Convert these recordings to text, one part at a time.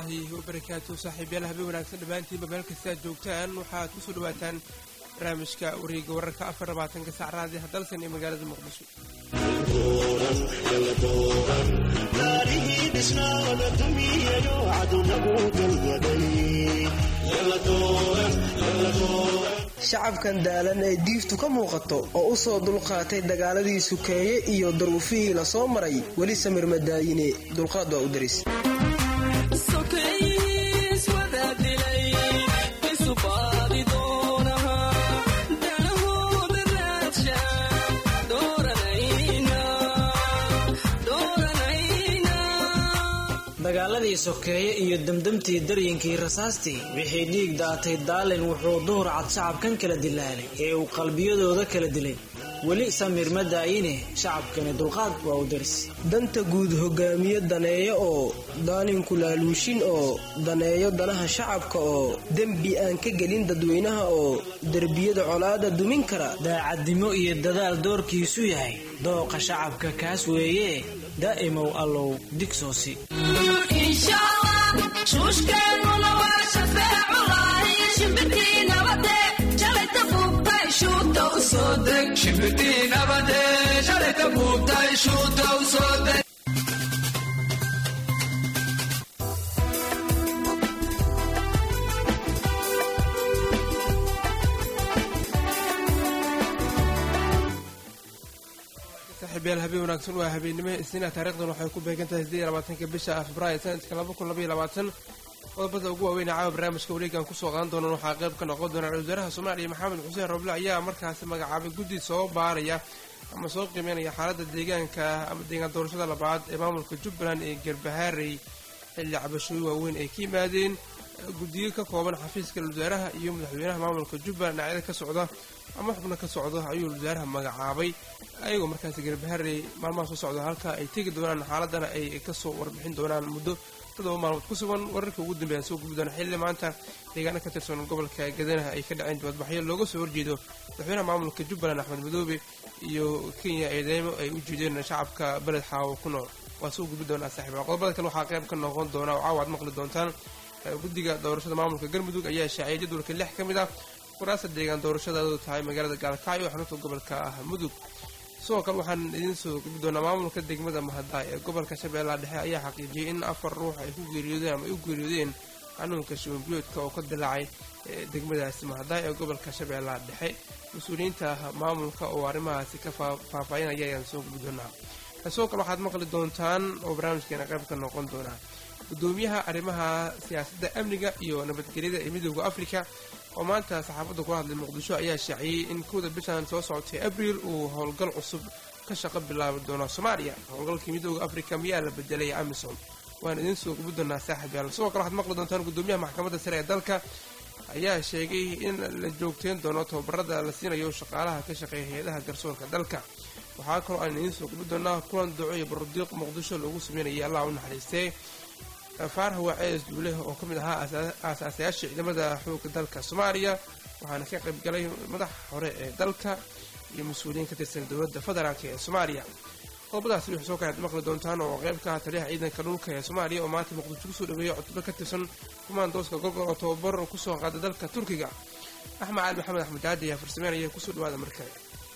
wabarakaatu saaxiibyaal habeen wanaagsan dhammaantiinba meel kasta aad joogtaan waxaad ku soo dhawaataan barnaamijka wareega wararka afar labaatanka sac raadi hadalsan ee magaalada muqdisho shacabkan daalan ee diiftu ka muuqato oo u soo dulqaatay dagaaladii sukeeye iyo daruufihii la soo maray weli samir madaayine dulqaad waa u daris dagaaladii sokeeye iyo demdemtii daryinkii rasaastii wixii dhiig daatay daalin wuxuu duhur cad shacabkan kala dilaalay ee uu qalbiyadooda kala dilay weli samir ma daayine shacabkani dulqaad waa u daris danta guud hogaamiye daneeyo oo daalinku laaluushin oo daneeyo danaha shacabka oo dembi aan ka gelin dadweynaha oo derbiyada colaada dumin kara daacadnimo iyo dadaal doorkiisu yahay dooqa shacabka kaas weeye daa'imow allow digsoosi saaxiibyaal habeen wanaagsan waa habeennimo isniina taarikhdan waxay ku beegan tahay siddeed iyo labaatanka bisha februaayo sanadka laba kun labaiyo labaatan qodobada ugu waaweyn caawa barnaamijka wareegan kusoo qaadan doonaan waxaa qayb ka noqon doona ra-isul wasaaraha soomaaliya maxamed xuseen roble ayaa markaasi magacaabay guddi soo baaraya ama soo qiimeynaya xaaladda deegaanka ama deegaan doorashada labaad ee maamulka jubbaland ee garbahaarey xilli cabashooyin waaweyn ay ka yimaadeen guddiyo ka kooban xafiiska wasaaraha iyo madaxweynaha maamulka jubbaland dhinacyada ka socda ama xubno ka socda ayuu wasaaraha magacaabay ayagoo markaasi garbaharey maalmaha soo socda halka ay tegi doonaan xaaladana ay kasoo warbixin doonaan muddo todoba maalmood ku sugan wararka ugu dambeeyaan soo gubi doona xilli maanta deegaano ka tirsan gobolka gadanaha ay ka dhaceen dibadbaxyo looga soo horjeedo madaxweynaha maamulka jubbaland axmed madoobe iyo kenya eedeymo ay u jeedeen shacabka beled xaawo ku nool waa soo gubi doonaa saaxiiba qodobada kale waxaa qayb ka noqon doona oo caawa ad maqli doontaan guddiga doorashada maamulka galmudug ayaa shaaciyay jadwalka lix ka mid ah kuraasta deegaan doorashadaadu tahay magaalada gaalkacyo xarunta gobolka ah mudug sidoo kale waxaan idiin soo gubi doonaa maamulka degmada mahadaay ee gobolka shabeellaha dhexe ayaa xaqiijiyey in afar ruux ay ku geeriyoodeen ama ay u geeriyoodeen xanuunka shiwanbiyoodka oo ka dilaacay degmadaasi mahadaay ee gobolka shabeellaha dhexe mas-uuliyiinta maamulka oo arrimahaasi ka faahfaahinaya ayaan soo gubi doonaa sidoo kale waxaad maqli doontaan oo barnaamijkeena qayb ka noqon doonaa gudoomiyaha arrimaha siyaasadda amniga iyo nabadgelyada ee midooda afrika oo maanta saxaafadda kula hadlay muqdisho ayaa shaaciyey in kowda bishan soo socotay abriil uu howlgal cusub ka shaqo bilaabi doono soomaaliya howlgalkii midooda afrika miyaa la bedelay amisom waan idiin soo gubi doonaa saaxib yaal sidoo kale waxaad maqli doontaan gudoomiyaha maxkamadda sare ee dalka ayaa sheegay in la joogteyn doono tababarada la siinayo shaqaalaha ka shaqeeya hay-adaha garsoorka dalka waxaa kaloo aan idiin soo gubi doonaa kulan duco iyo barudiiq muqdisho lagu sameynayay allah u naxariistee faaraha waa cees duuleh oo ka mid ahaa aasaasayaasha ciidamada xoogga dalka soomaaliya waxaana ka qayb galay madax hore ee dalka iyo mas-uuliyiin ka tirsan dowladda federaalk ee soomaaliya qodobadaasi wixii soo kale ad maqli doontaan oo qayb ka ah taliyaha ciidanka dhulka ee soomaaliya oo maanta muqdisho kusoo dhaweeyay cutbo ka tirsan kumaandooska gorgor oo tababar kusoo qaaday dalka turkiga axmed cali maxamed axmed daadi ayaa farsameynaya kusoo dhawaada markale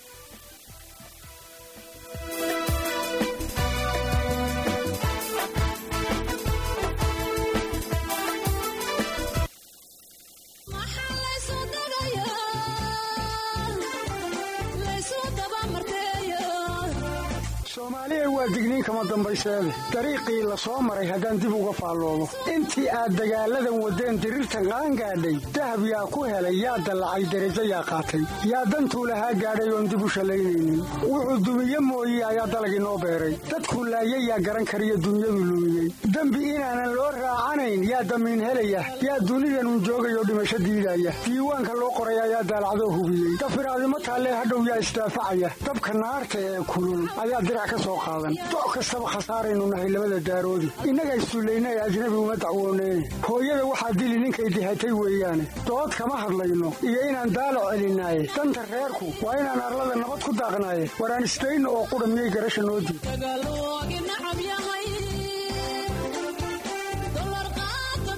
soomaaliya waa digniin kama dambayseede dariiqii la soo maray haddaan dib uga faalloomo intii aad dagaalladan waddeen diriirtan qaangaadhay dahab yaa ku helay yaa dallacay derajo yaa qaatay yaa dantuu lahaa gaadhay oon dib u shallaynaynin wuxuu dumiye mooye ayaa dalag inoo beeray dadkuu laayay yaa garan kariyo dunyadu lumiyey dembi inaanan loo raacanayn yaa damiin helaya yaa dunidanun joogayoo dhimasho diidaya diiwaanka loo qoray ayaa daalacdoo hubiyey dafiraadimo taallee hadhow yaa isdaafacaya dabka naarta ee kulul ayaa dirac ka soo qaadan doc kastaba khasaaraynu nahay labada daaroodi innaga issullaynae ajnabi uma dacwooneyne hooyada waxaa dili ninkay dihatay weeyaane dood kama hadlayno iyo inaan daalo celinaaye danta reerku waa inaan arlada nabad ku daaqnaaye waraan isdayno oo qudha miyay garasha noo diid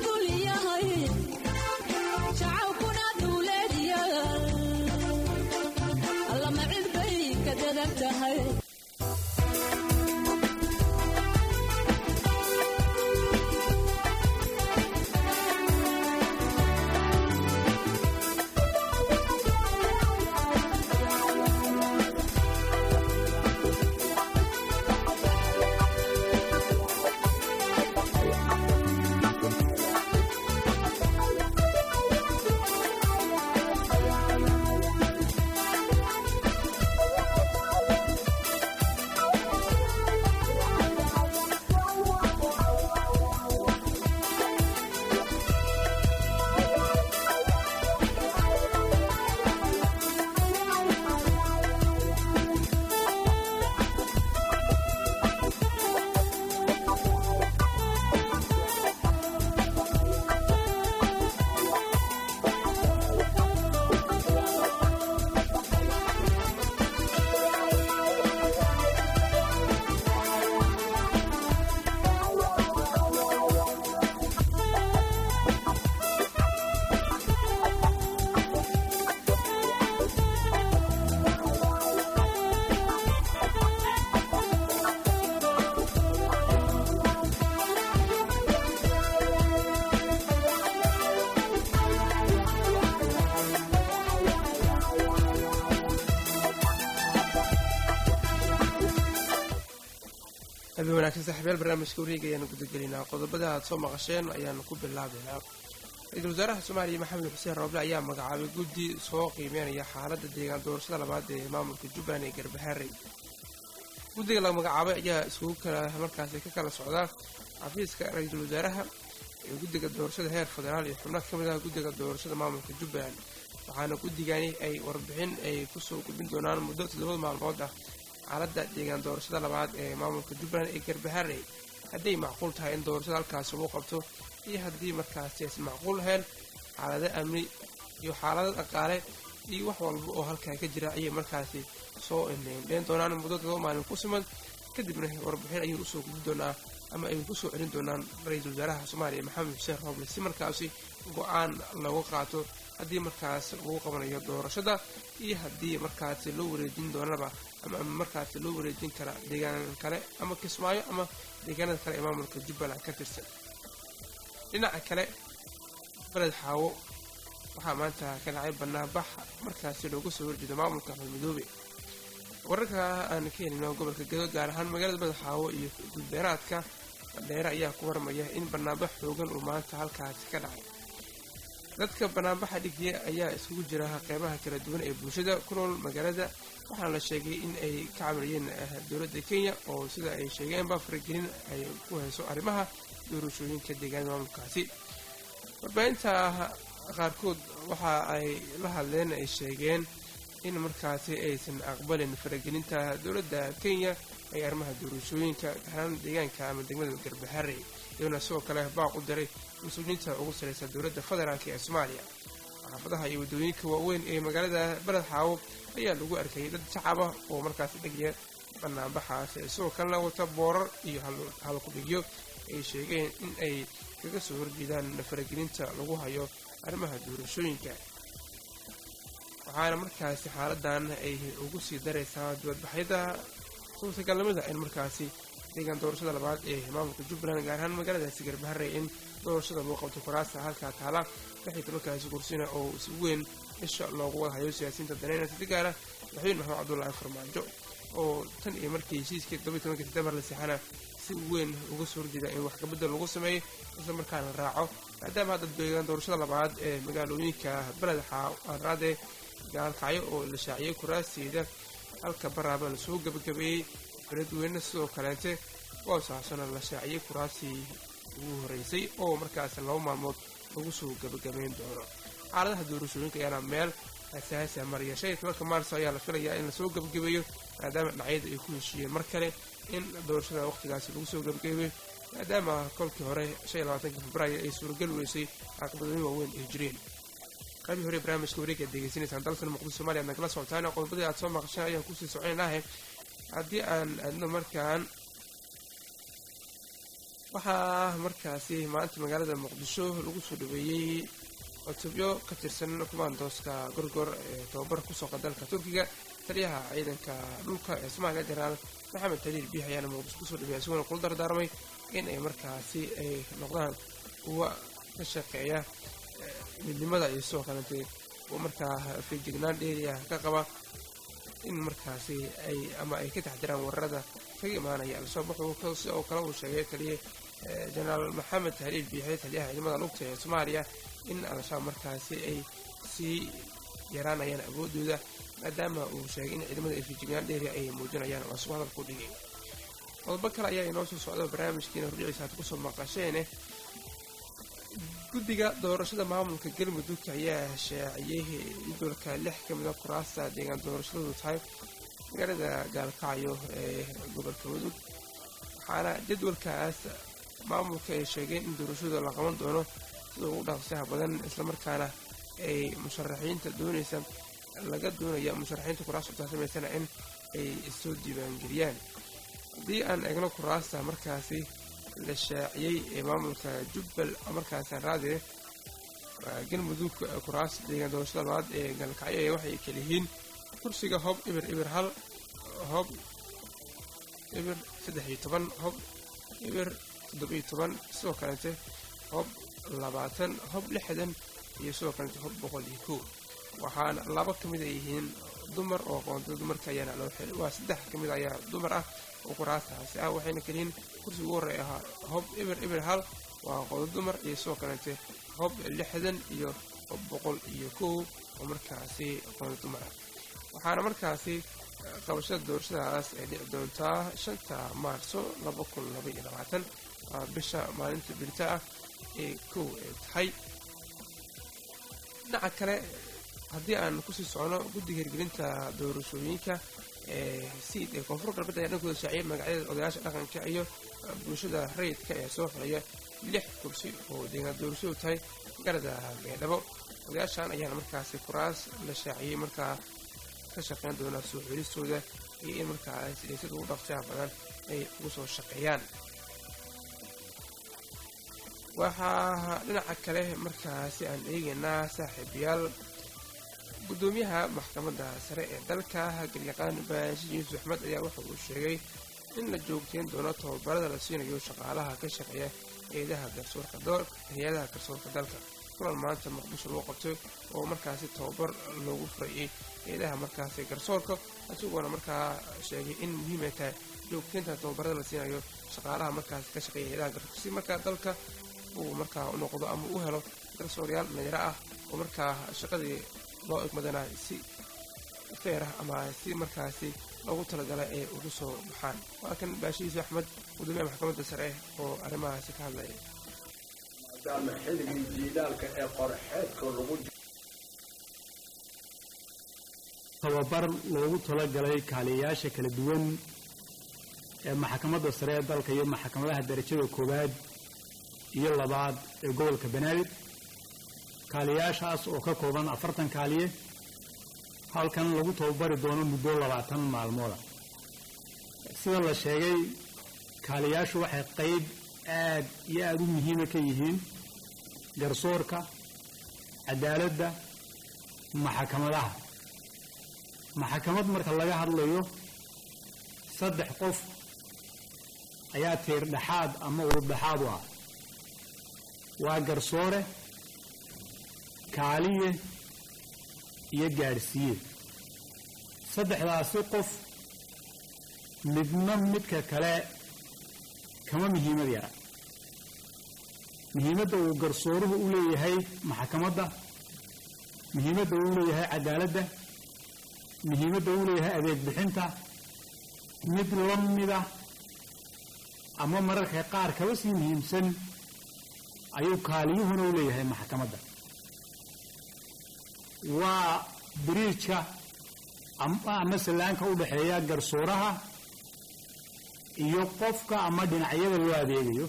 tahay habeen wanaagsan saaxiibayaal barnaamijka wareega ayaanu gudagelinaa qodobada aad soo maqasheen ayaanu ku bilaabaynaa ra-iisul wasaaraha soomaaliya maxamed xuseen rooble ayaa magacaabay guddi soo qiimeynaya xaaladda deegaan doorashada labaad ee maamulka jubbaland ee garbaharey guddiga la magacaabay ayaa iskugu kala markaasi ka kala socdaa xafiiska ra-iisul wasaaraha ee guddiga doorashada heer federaal iyo xubno ka mid ah guddiga doorashada maamulka jubbaland waxaana guddigani ay warbixin ay kusoo gudbin doonaan muddo toddobada maalmood ah xaaladda deegaan doorashada labaad ee maamulka jubbaland ee garbaharey hadday macquul tahay in doorashada halkaasi lagu qabto iyo haddii markaasi aysan macquul lahayn xaalado amni iyo xaalado dhaqaale iyo wax walba oo halkaa ka jira ayay markaasi soo indheyn doonaan muddo todoba maalin ku siman kadibna warbixin ayay usoo gudbi doonaa ama ay kusoo celin doonaan ra-iisul wasaaraha soomaaliya maxamed xuseen rooble si markaasi go-aan looga qaato haddii markaas lagu qabanayo doorashada iyo haddii markaasi loo wareejin doonaba ama markaasi loo wareejin kara deegaan kale ama kismaayo ama deegaanada kale ee maamulka jubbaland ka tirsan dhinaca kale beled xaawo waxaa maanta ka dhacay banaanbax markaasi looga soo horjeedo maamulka midoobe wararka aan ka helino gobolka gado gaar ahaan magaalada beled xaawo iyo gudbeeraadka bandheere ayaa ku warmaya in banaanbax xoogan uu maanta halkaasi ka dhacay dadka banaanbaxa dhigya ayaa iskugu jira qeybaha kala duwan ee bulshada ku nool magaalada waxaana la sheegay in ay ka camiriyeen dowladda kenya oo sida ay sheegeenba faragelin ay ku hayso arrimaha doorashooyinka deegaanada maamulkaasi warbaahinta qaarkood waxa ay la hadleen ay sheegeen in markaasi aysan aqbalin faragelinta dowladda kenya ee arrimaha doorashooyinka gaaraan deegaanka ama degmada garbaharey iyadona sidoo kale baaq u diray mas-uuliyiinta ugu sareysa dowladda federaalk ee soomaaliya xaafadaha iyo waddooyinka waaweyn ee magaalada beled xaawo ayaa lagu arkayay dad shacaba oo markaasi dhegya banaanbaxaasi sidoo kalena wata boorar iyo halkudhigyo ay sheegeen in ay kaga soo horjeedaan faragelinta lagu hayo arrimaha doorashooyinka waxaana markaasi xaaladan ay ugu sii daraysaa dibadbaxyada suurtagalnimada in markaasi deegaan doorashada labaad ee maamulka jubbaland gaar ahaan magaaladaasi garbaharey in doorashada lagu qabto kuraasa halkaa taala lixii tobankaasi kursina oo si weyn isha loogu wada hayo siyaasiyiinta daneynaya si gaara madaxweyne maxamed cabdullaahi farmaajo oo tan iyo markii heshiiskii todobiyi tobanka sebtembar la seexana si weyn uga soo horjeeda in wax kabedel lagu sameeyo isla markaana raaco maadaama hadda deegaan doorashada labaad ee magaalooyinka beled xaaraade gaalkacyo oo la shaaciyey kuraasteeda halka baraaba la soo gebagabeeyey beledweyne sidoo kaleente boosaasona la shaaciyey kuraasii ugu horeysay oo markaasi laba maalmood lagu soo gebagabeyn doono xaaladaha doorashooyinka ayaana meel asaasi maraya shan iyo tobanka maarso ayaa la filayaa in lasoo gebagabeeyo maadaama dhinacyada ay ku heshiiyeen mar kale in doorashada waqtigaasi lagu soo gebagabeeyo maadaama kolkii hore shan iyo labaatanka februaayo ay suuragal weysay caqabadooyin waaweyn ay jireen qabii hore barnaamijka wareega aad degeysanaysaan dalkan muqdisho somalia ad nagala socotaan qodobadii aad soo maqasheen ayaan kusii soconaynahe haddii aan aadno markaan waxaa markaasi maanta magaalada muqdisho lagu soo dhaweeyey cutubyo ka tirsan kumaandooska gorgor ee tababar kusooqa dalka turkiga taliyaha ciidanka dhulka ee soomaaliya jenaraal maxamed taliil biix ayaana muqdisho kusoo dhawey isaguna kula dardaarmay in ay markaasi ay noqdaan kuwa ka shaqeeya midnimada iyo sidoo kalete kuwa markaa feejignaan dheeriya ka qaba in markaasi ay ama ay ka taxdiraan weerarada kaga imaanaya al-shabaab wuxuu sidoo kale uu sheegay taliye jenaraal maxamed taliil biixe taliyaha ciidamada lugta ee soomaaliya in al-shabaab markaasi ay sii yaraanayaan awoodooda maadaama uu sheegay in ciidamada ay feejignaan dheeriya ay muujinayaan oo asuu hadalku dhigay qodobo kale ayaa inoo soo socda barnaamijkiina hordhiciisa aad kusoo maqasheene guddiga doorashada maamulka galmudug ayaa shaaciyey jadwalka lix ka mida kuraasta deegaan doorashadoodu tahay magaalada gaalkacyo ee gobolka mudug waxaana jadwalkaas maamulka ay sheegeen in doorashadu la qaban doono sida ugu dhaqsaha badan islamarkaana ay musharaxiinta doonaysa laga doonaya musharaxiinta kuraasta utaasamaysana in ay soo diiwaangeliyaan haddii aan eegno kuraasta markaasi la shaaciyey ee maamulka jubbal markaasaan raadire galmudug kuraas deegaan doorashada labaad ee gaalkacyo ee waxay kala yihiin kursiga hob ibir ibir hal hob ibir saddex iyo toban hob ibir toddobiyo toban sidoo kalete hob labaatan hob lixdan iyo sidoo kalete hob boqol iyo kow waxaana laba ka mid ay yihiin dumar oo qoontada dumarka ayaana loo xilay waa saddex ka mid ayaa dumar ah oo kuraastaasi ah waxayna kaliyihiin kursiga ugu horreey ahaa hob ibir ibir hal waa qodo dumar iyo sidoo kalete hob lixdan iyo hob boqol iyo kow oo markaasi qodo dumar ah waxaana markaasi qabashada doorashadaas ay dhici doontaa shanta maarso laba kun laba iyo labaatan waa bisha maalinta birta ah ee kow ay tahay dhinaca kale haddii aan kusii socno guddiga hirgelinta doorashooyinka ee siid ee koonfur galbeed ayaa dhankooda shaaciyay magacyada odayaasha dhaqanka iyo bulshada rayidka ee soo xilaya lix kursi oo deegaan doorashadu tahay garada beedhabo odayaashan ayaana markaasi kuraas la shaaciyey markaa ka shaqeyn doona soo xelistooda iyo in markaas sida ugu dhaqsaha badan ay ugu soo shaqeeyaan waxaa dhinaca kale markaasi aan eegaynaa saaxiibayaal guddoomiyaha maxkamadda sare ee dalka galyaqaan baashi yuusuf axmed ayaa waxa uu sheegay in la joogteyn doono tababarada la siinayo shaqaalaha ka shaqeeya hay-adaha garsoorka hay-adaha garsoorka dalka kulan maanta muqdisho lagu qabtay oo markaasi tababar loogu furayay hay-adaha markaasi garsoorka isagoona markaa sheegay in muhiimay tahay joogteynta tababarada la siinayo shaqaalaha markaasi ka shaqeeya hay-adaha garsoorka si markaa dalka uu markaa u noqdo ama u helo garsooryaal dhalinyaro ah oo markaa shaqadii loo egmadana si feer ah ama si markaasi loogu talagalay ay ugu soo baxaan waa kan baashihiisa axmed gudoomiyaha maxkamadda sare oo arrimahaasi ka hadlaya maadaama xilligii jiilaalka ee qorxeedka lagu tababar loogu talagalay kaaliyayaasha kala duwan ee maxkamadda sare ee dalka iyo maxkamadaha darajada koowaad iyo labaad ee gobolka banaadir kaaliyayaashaas oo ka kooban afartan kaaliye halkan lagu tababari doono muddo labaatan maalmooda sida la sheegay kaaliyayaashu waxay qayb aad iyo aada u muhiima ka yihiin garsoorka cadaaladda maxkamadaha maxkamad marka laga hadlayo saddex qof ayaa tiir dhexaad ama ururdhexaad u ah waa garsoore kaaliye iyo gaadhsiiye saddexdaasi qof midna midka kale kama muhiimad yara muhiimadda uu garsooruhu u leeyahay maxkamadda muhiimadda uu leeyahay cadaaladda muhiimadda uu leeyahay adeeg bixinta mid la mida ama mararka qaar kaba sii muhiimsan ayuu kaaliyuhuna u leeyahay maxkamadda waa biriijka ama sallaanka u dhexeeya garsooraha iyo qofka ama dhinacyada loo adeegayo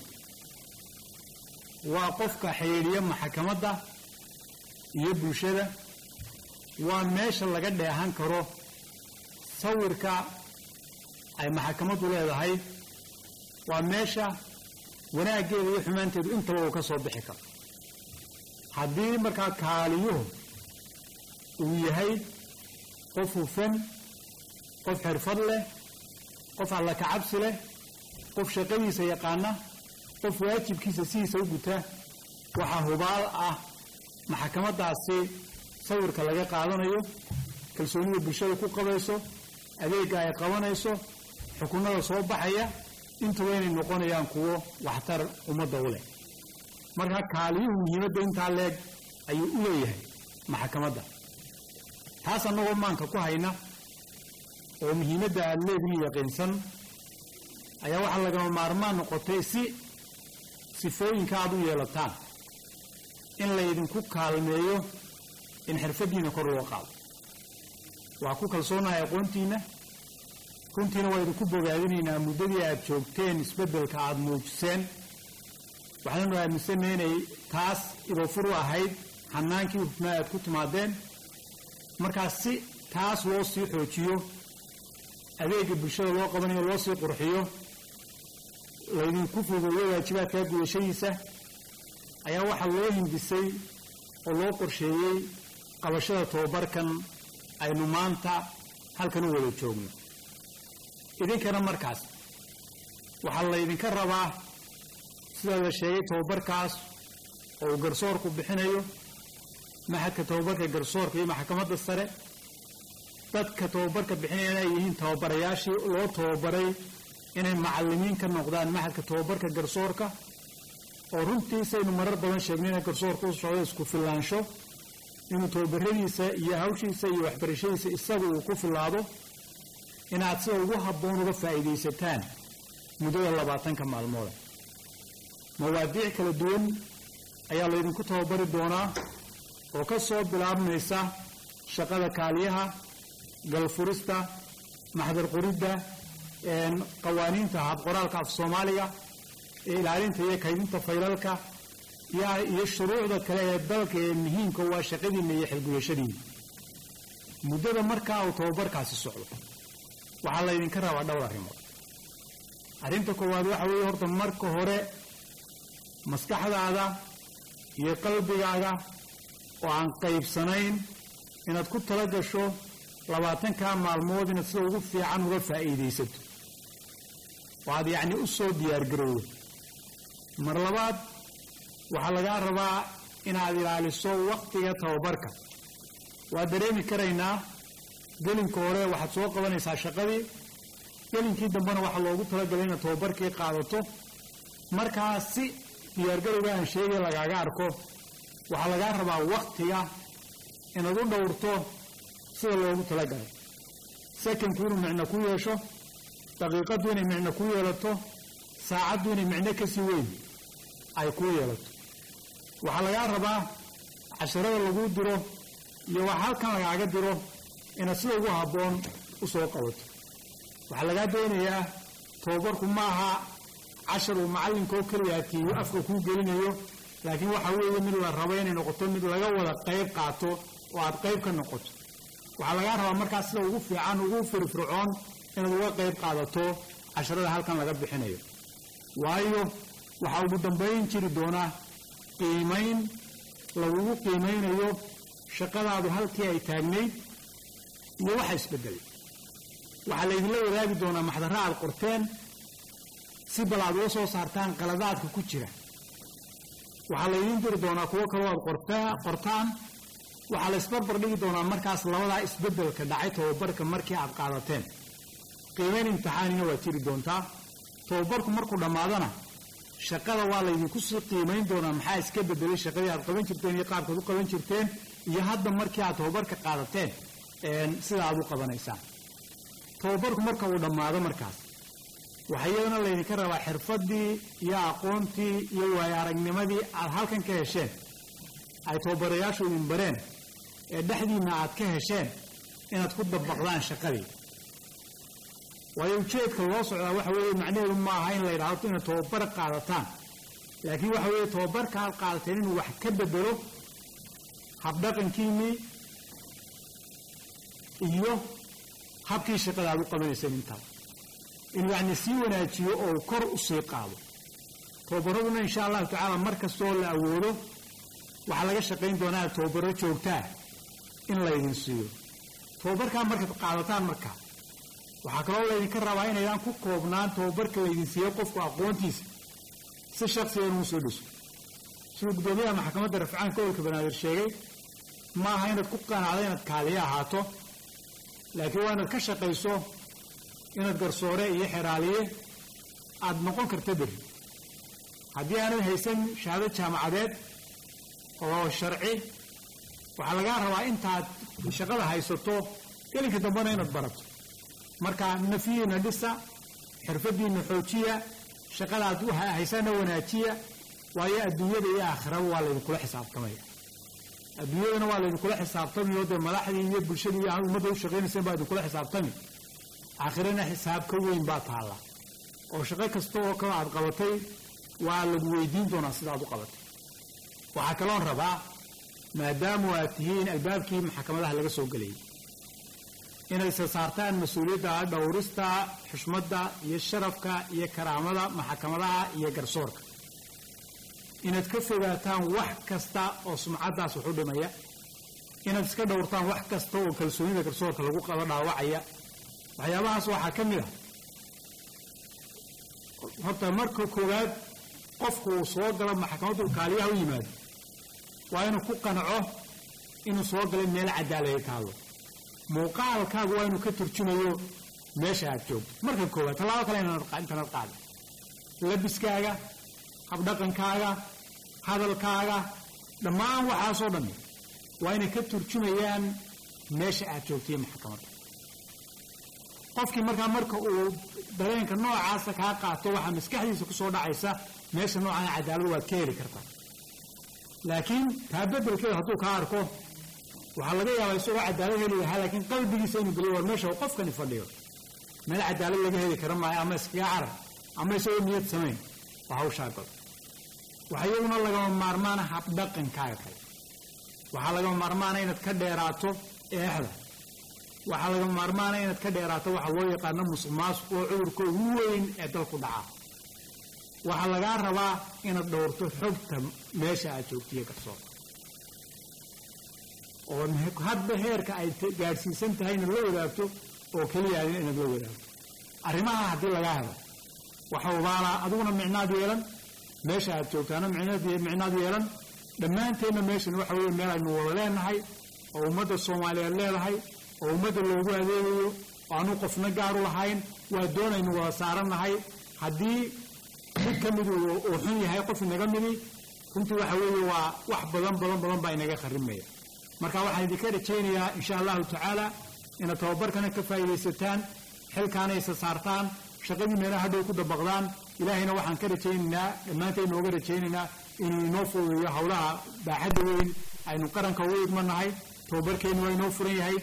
waa qofka xidhiidhiya maxkamadda iyo bulshada waa meesha laga dheehan karo sawirka ay maxkamaddu leedahay waa meesha wanaaggeeda iyo xumaanteedu intaba uu ka soo bixi karo haddii markaa kaaliyuhu uu yahay qof hufan qof xirfad leh qof alla kacabsi leh qof shaqadiisa yaqaana qof waajibkiisa sidiisa u guta waxaa hubaal ah maxkamaddaasi sawirka laga qaadanayo kalsoonida bulshada ku qabayso adeegga ay qabanayso xukunada soo baxaya intuba inay noqonayaan kuwo waxtar ummadda u leh marka kaaliyuhu muhiimadda intaa leeg ayuu u leeyahay maxkamadda taas annagoo maanka ku hayna oo muhiimadda aada leedihin yaqiinsan ayaa waxaa lagama maarmaan noqotay si sifooyinka aada u yeelataan in laydinku kaalmeeyo in xirfaddiina kor loo qaado waa ku kalsoonahay aqoontiinna runtiina waa idinku bogaadinaynaa muddadii aad joogteen isbeddelka aada muujiseen waxaanu aaminsanay inay taas idofur u ahayd xanaankii hufnaa aad ku timaadeen markaas si taas loo sii xoojiyo adeega bulshada loo qabanayo loo sii qurxiyo laydinku fududeeyo waajibaadkaa gudashadiisa ayaa waxaa loo hindisay oo loo qorsheeyey qabashada tobabarkan aynu maanta halkan u wada joogno idinkana markaas waxaa laydinka rabaa sida la sheegay tobabarkaas oo uu garsoorku bixinayo maxadka tobabarka garsoorka iyo maxkamadda sare dadka tobabarka bixinayana ay yihiin tababarayaashii loo tababaray inay macallimiin ka noqdaan maxadka tobabarka garsoorka oo runtii saynu marar badan sheegnay inay garsoorka u socdo isku filaansho inuu tababaradiisa iyo hawshiisa iyo waxbarashadiisa isaga uu ku filaado inaad sida ugu habboon uga faa'iidaysataan muddada labaatanka maalmooda mawaadiic kala duwan ayaa laydinku tababari doonaa oo ka soo bilaabmaysa shaqada kaaliyaha galfurista maxdar qoridda qawaaniinta habqoraalka af soomaaliga ilaalinta iyo kaydinta faylalka iyo shuruucda kale ee dalka ee muhiimka waa shaqadiinna iyo xilgudashadiina muddada markaa uu tababarkaasi socdo waxaa laydinka rabaa dhowr arrimood arrinta koowaad waxa weeye horta marka hore maskaxdaada iyo qalbigaaga oo aan qaybsanayn inaad ku tala gasho labaatankaa maalmood inaad sida ugu fiican uga faa'iidaysato oo aad yacni u soo diyaargarowdo mar labaad waxaa lagaa rabaa inaad ilaaliso wakhtiga tababarka waa dareemi karaynaa gelinka hore waxaad soo qabanaysaa shaqadii gelinkii dambena waxaa loogu talagalay inaad tababarkii qaadato markaa si diyaargarowga aan sheegay lagaaga arko waxaa lagaa rabaa wakhtiga inaad u dhowrto sida loogu talagalay sekondku inuu micno ku yeesho daqiiqaddu inay micno ku yeelato saacaddu inay micno kasii weyn ay kuu yeelato waxaa lagaa rabaa casharada laguu diro iyo wax halkan lagaaga diro inaad sida ugu habboon u soo qabato waxaa lagaa doonayaa tababarku ma aha cashar uu macallinkoo keliyaatiiyo afka kuu gelinayo laakiin waxaa weeye mid la rabo inay noqoto mid laga wada qayb qaato oo aad qayb ka noqoto waxaa lagaa rabaa markaas sida ugu fiican ugu firfircoon inaad uga qayb qaadato casharada halkan laga bixinayo waayo waxaa ugu dambayn jiri doonaa qiimayn lagugu qiimaynayo shaqadaadu halkii ay taagnayd iyo waxa isbedelay waxaa laydinla wadaagi doonaa maxdarra aad qorteen si bal aad uga soo saartaan qaladaadka ku jira waxaa laydiin diri doonaa kuwo kaloo aad qortaan waxaa la isbarbar dhigi doonaa markaas labadaa isbedelka dhacay tababarka markii aad qaadateen qiimayn imtixaanina waa jiri doontaa tababarku markuu dhammaadana shaqada waa laydinku sii qiimayn doonaa maxaa iska bedelay shaqadii aad qaban jirteen iyo qaabkaad u qaban jirteen iyo hadda markii aad tababarka qaadateen sida aad u qabanaysaan tababarku marka uu dhammaado markaas waxaa iyadana laydinka rabaa xirfaddii iyo aqoontii iyo waayo aragnimadii aad halkan ka hesheen ay tababarayaashu idin bareen ee dhexdiinna aad ka hesheen inaad ku dabaqdaan shaqadii waayo ujeedka loo socdaa waxa weeye macnaheedu ma aha in la yidhaahdo inaad tababar qaadataan laakiin waxa weeye tababarka aad qaadateen inuu wax ka bedelo habdhaqankiinnii iyo habkii shaqada aad u qabanayseen intaaba inuu yacni sii wanaajiyo oo uu kor u sii qaado tababaraduna insha allahu tacaala mar kastoo la awoodo waxaa laga shaqayn doonaa tababaro joogtaa in laydin siiyo tababarkaa markaad qaadataan markaa waxaa kaloo laydinka rabaa inaydaan ku koobnaan tababarka laydin siiyo qofku aqoontiisa si shaksiga inuu soo dhiso siduu guddoomiyaha maxkamadda rafcaanka gobolka banaadir sheegay ma aha inaad ku qanacdo inaad kaaliye ahaato laakiin waa inaad ka shaqayso inaad garsoore iyo xeraaliye aada noqon karta berri haddii aanad haysan shahaado jaamacadeed oo sharci waxaa lagaa rabaa intaad shaqada haysato gelinka dambena inaad barato marka nafiyiina dhisa xirfadiina xoojiya shaqadaad haysana wanaajiya waayo adduunyada iyo aakhiraba waa laydinkula xisaabtamaya adduunyadana waa laydinkula xisaabtamayo dee madaxdii iyo bulshadii iyo ummadda u shaqaynayseen baa idinkula xisaabtami aakhirana xisaab ka weyn baa taalla oo shaqo kasta oo kale aad qabatay waa lagu weydiin doonaa sidaad u qabatay waxaa kaloon rabaa maadaamu aad tihiin albaabkii maxkamadaha laga soo gelayay inay isa saartaan mas-uuliyadda dhowrista xushmadda iyo sharafka iyo karaamada maxkamadaha iyo garsoorka inaad ka fogaataan wax kasta oo sumcaddaas waxu dhimaya inaad iska dhowrtaan wax kasta oo kalsoonida garsoorka lagu qaba dhaawacaya waxyaabahaas waxaa ka mid ah horta marka koowaad qofku uu soo galo maxkamaddu kaaliyaha u yimaado waa inuu ku qanaco inuu soo galay meel cadaalada taalo muuqaalkaagu waa inuu ka turjumayo meesha aad joogto marka koowaad tallaabo kale intanad qaada labiskaaga habdhaqankaaga hadalkaaga dhammaan waxaasoo dhammi waa inay ka turjumayaan meesha aad joogtiyo maxkamadda qofkii markaa marka uu dareenka noocaasa kaa qaato waxaa maskaxdiisa kusoo dhacaysa meesha noocan cadaalad waad ka heli kartaa laakiin taa bedelkeeda hadduu kaa arko waxaa laga yaabaa isagoo cadaalad heli lahaa laakiin qalbigiisa inuu geliyo war meesha uu qofkani fadhiyo meel cadaalad laga heli kara maayo ama iskaga carar ama isagoo niyad samayn waa hawshaa gol waxaa iyaguna lagama maarmaana habdhaqankaaga kale waxaa lagama maarmaana inaad ka dheeraato eexda waxaa lagama maarmaana inaad ka dheeraato waxa loo yaqaano musuq maasuq oo cudurka ugu weyn ee dalku dhaca waxaa lagaa rabaa inaad dhowrto xogta meesha aad joogtiyo garsoor oo hadba heerka ay gaadhsiisan tahay inaad la wadaagto oo keliya inaad la wadaagto arrimaha haddii lagaa helo waxa ubaalaa adiguna micnaad yeelan meesha aad joogtaana micnaad yeelan dhammaanteenna meeshan waxa weeye meel aynu wada leenahay oo ummadda soomaaliyeed leedahay oo ummadda loogu adeegayo oo aanu qofna gaaru lahayn waa doonaynu wada saarannahay haddii mid ka mid uu xun yahay qof inaga midi runtii waxa weeye waa wax badan badan badan baa inaga kharimaya marka waxaan idinka rajaynayaa insha allahu tacaala inaad tababarkana ka faa'iidaysataan xilkaana isa saartaan shaqadii meelaha hadhow ku dabaqdaan ilaahayna waxaan ka rajaynaynaa dhammaantayn nooga rajaynaynaa inuu inoo fududeeyo howlaha baaxadda weyn aynu qaranka ugu idmanahay tababarkeennu waa inoo furan yahay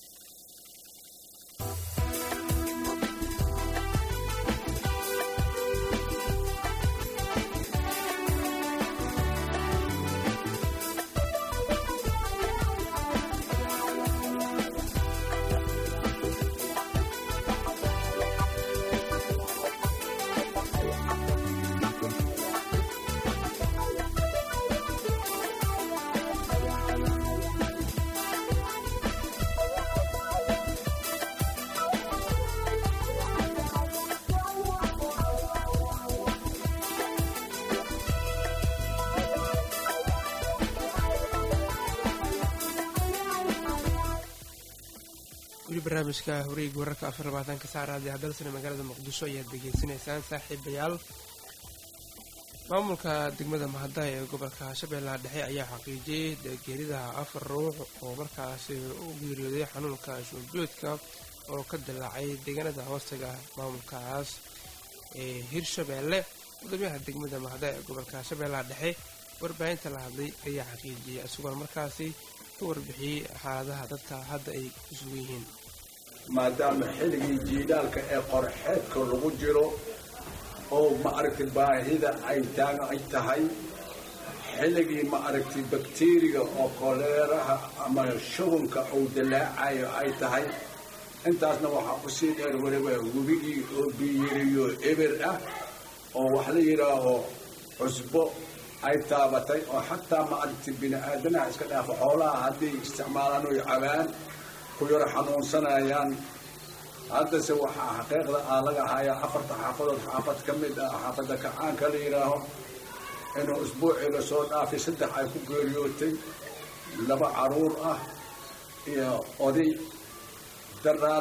weli barnaamijka wareega wararka afar labaatanka saacraadi hadalsana magaalada muqdisho ayaad degeysanaysaan saaxiibayaal maamulka degmada mahadaha ee gobolka shabeellaha dhexe ayaa xaqiijiyey geerida afar ruux oo markaasi u geeriyooday xanuunka shuuljoodka oo ka dilaacay deegaanada hoostaga maamulkaas ee hirshabeelle gudoomiyaha degmada mahadaha ee gobolka shabeellaha dhexe warbaahinta la hadlay ayaa xaqiijiyey isagoo markaasi ka warbixiyey xaaladaha dadka hadda ay ku sugan yihiin maadaama xilligii jiilaalka ee qorxeedka lagu jiro oo ma aragtay baahida ay taagan ay tahay xilligii ma aragtay bakteriga oo koleeraha ama shubanka uu dilaacayo ay tahay intaasna waxaa ku sii dheer weliba webigii oo biyiriyo eber ah oo wax la yidhaaho cusbo ay taabatay oo xataa ma aragtay bini aadanaha iska dhaafo xoolaha hadday isticmaalaan oy cabaan ku yaro xanuunsanayaan haddase waxaa xaqiiqda aa laga hayaa afarta xaafadood xaafad ka mid ah xaafadda kacaanka la yidhaaho inuu isbuucii lasoo dhaafay saddex ay ku geeriyootay laba caruur ah iyo oday daraad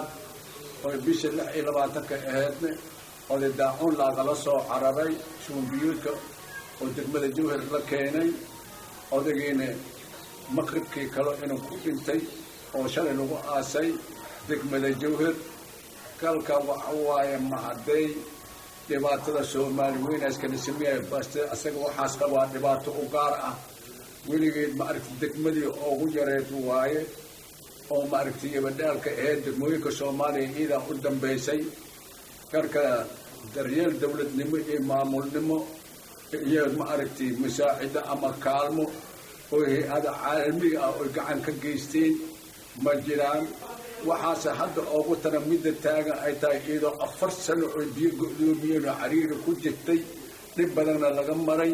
oy bishii lix iyo labaatanka ahaydna oday daacuun laagala soo cararay shuumbiyuudka oo degmada jawhar la keenay odaygiina maqribkii kale inuu ku dhintay oo shalay lagu aasay degmada jawhar kalka waxa waaye mahadey dhibaatada soomaali weynaaskana sameeya baste asaga waxaas qabaa dhibaato u gaar ah weligeed maaragti degmadii ugu yareed waaye oo maaragtay yabadhaalka ahayd degmooyinka soomaaliya iidaa u dambaysay karka daryeel dowladnimo iyo maamulnimo iyo maaragtay masaacida ama kaalmo oo hay-ada caalamiga ah oy gacan ka geysteen ma jiraan waxaase hadda oogu tana midda taagan ay tahay iyadoo afar sano oo biyo go-doomiyeen oo cariiri ku jirtay dhib badanna laga maray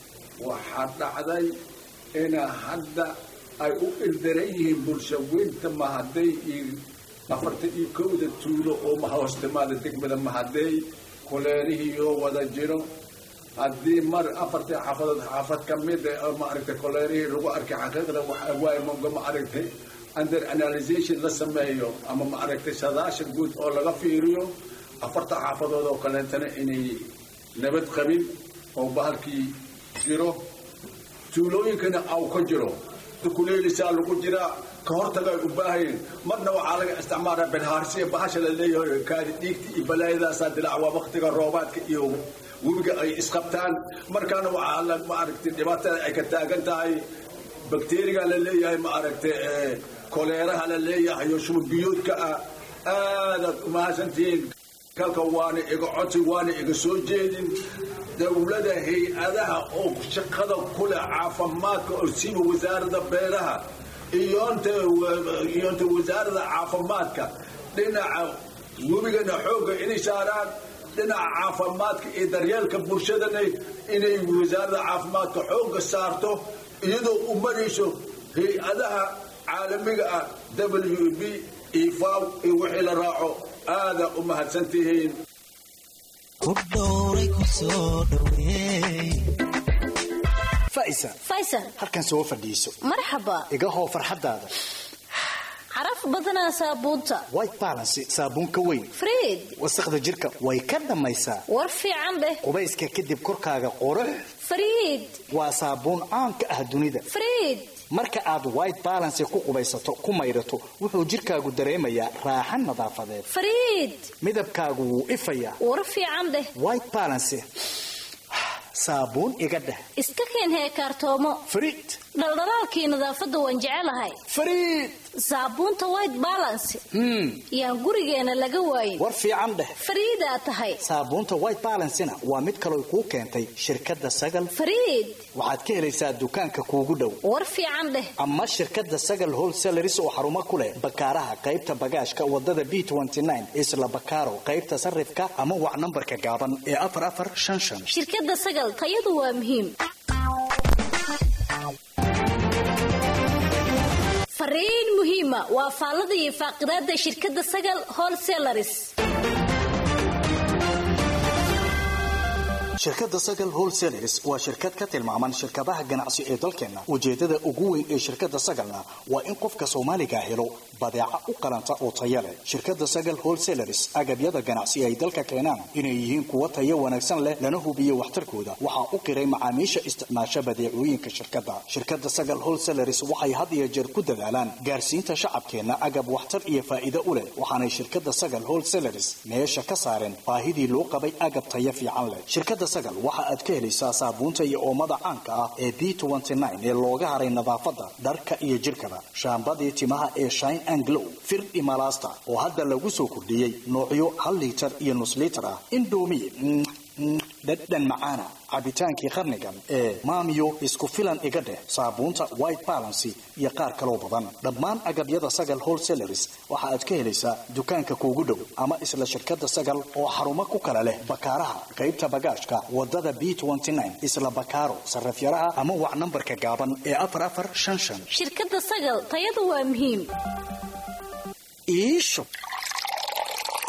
waxaa dhacday ina hadda ay u ildaran yihiin bulshaweynta mahaday iyo afartan iyo kowda tuulo oo mahoostimaada degmada mahaday koleerihiioo wada jiro haddii mar afartii xaafadood xaafad ka mida oo maaragtay koleerihii lagu arkay xaqiiqda waxa waaye monga maaragtay under analysation la sameeyo ama maaragtay sadaashan guud oo laga fiiriyo afarta xaafadood oo kaleetana inay nabad qabin oo bahalkii jiro tuulooyinkana aw ka jiro dukuleelisaa lagu jiraa ka hortaga ay u baahayeen marna waxaa laga isticmaalaa benhaarsiya bahasha la leeyahay kaadi dhiigta iyo balaayadaasaa dilaac waa waktiga roobaadka iyo webiga ay isqabtaan markaana waxaa la maaragtay dhibaatada ay ka taagan tahay bakteriga la leeyahay maaragtay koleeraha la leeyahay oo shumbiyoodka ah aadaad umahadsantihiin kalka waana iga codsi waana iga soo jeedin dowlada hay-adaha oo shaqada kuleh caafimaadka oo siba wasaaradda beeraha iyonta iyonta wasaaradda caafimaadka dhinaca webigana xoogga inay saaraan dhinaca caafimaadka iyo daryeelka bulshadana inay wasaaradda caafimaadka xoogga saarto iyadoo u marayso hay-adaha caalamiga ah w b ifaw iyo wixii la raaco aada u mahadsantihiin faisa faysal halkan soo fadhiiso marxaba iga hoo farxadaada caraf badanaa saabuunta white balance saabuun ka weyn friid wasaqda jirka way ka dhammaysaa war fiican dheh qubayska kadib korkaaga qurux friid waa saabuun caan ka ah dunida friid marka aad white balance ku qubaysato ku maydhato wuxuu jirkaagu dareemayaa raaxan nadaafadeed friid midabkaagu wuu ifayaa war fiican dheh white balance saabuun iga dheh iska keen heekaartoomo friid dhaldhalaalkii nadaafadda waan jecelahay friid saabuunta white balance yaan gurigeena laga waayin war fiican dheh fariidaa tahay saabuunta white balancena waa mid kaloo kuu keentay shirkadda sagal fariid waxaad ka helaysaa dukaanka kuugu dhow war fiican dheh ama shirkadda sagal wholesaleris oo xarumo ku leh bakaaraha qaybta bagaashka wadada b isla bakaaro qaybta sarifka ama wac nambarka gaaban ee afar afar shan shan shirkadda sagal tayadu waa muhiim fariin muhiima waa faallada iyo faaqidaada shirkadda sagal wholesalaris shirkadda sagal wholesaleris waa shirkad ka tilmaaman shirkadaha ganacsi ee dalkeenna ujeedada ugu weyn ee shirkadda sagalna waa in qofka soomaaliga helo badeeca u qalanta oo taya leh shirkadda sagal wholesaleris agabyada ganacsi ay dalka keenaan inay yihiin kuwo tayo wanaagsan leh lana hubiyo waxtarkooda waxaa u qiray macaamiisha isticmaasha badeecooyinka shirkadda shirkadda sagal wholesaleris waxay had iyo jeer ku dadaalaan gaarsiinta shacabkeenna agab waxtar iyo faa'iido u leh waxaanay shirkadda sagal wholesaleris meesha ka saareen baahidii loo qabay agab tayo fiican leh shirkadda sagal waxa aad ka helaysaa saabuunta iyo oomada caanka ah ee b ee looga haray nadaafadda dharka iyo jirkaba shaambadii timaha ee shine and glow firdhi malaasta oo hadda lagu soo kordhiyey noocyo hal liitar iyo nus liitar ah indoomi dhadhan macaana cabitaankii qarnigan ee maamiyo isku filan iga dheh saabuunta white balancy iyo qaar kaloo badan dhammaan agabyada sagal wholesaleris waxa aad ka helaysaa dukaanka kuugu dhow ama isla shirkadda sagal oo xarumo ku kala leh bakaaraha qaybta bagaashka wadada b isla bakaaro sarafyaraha ama wac nambarka gaaban ee afar afar shan shan shirkadda sagal tayadu waa muhiim iisho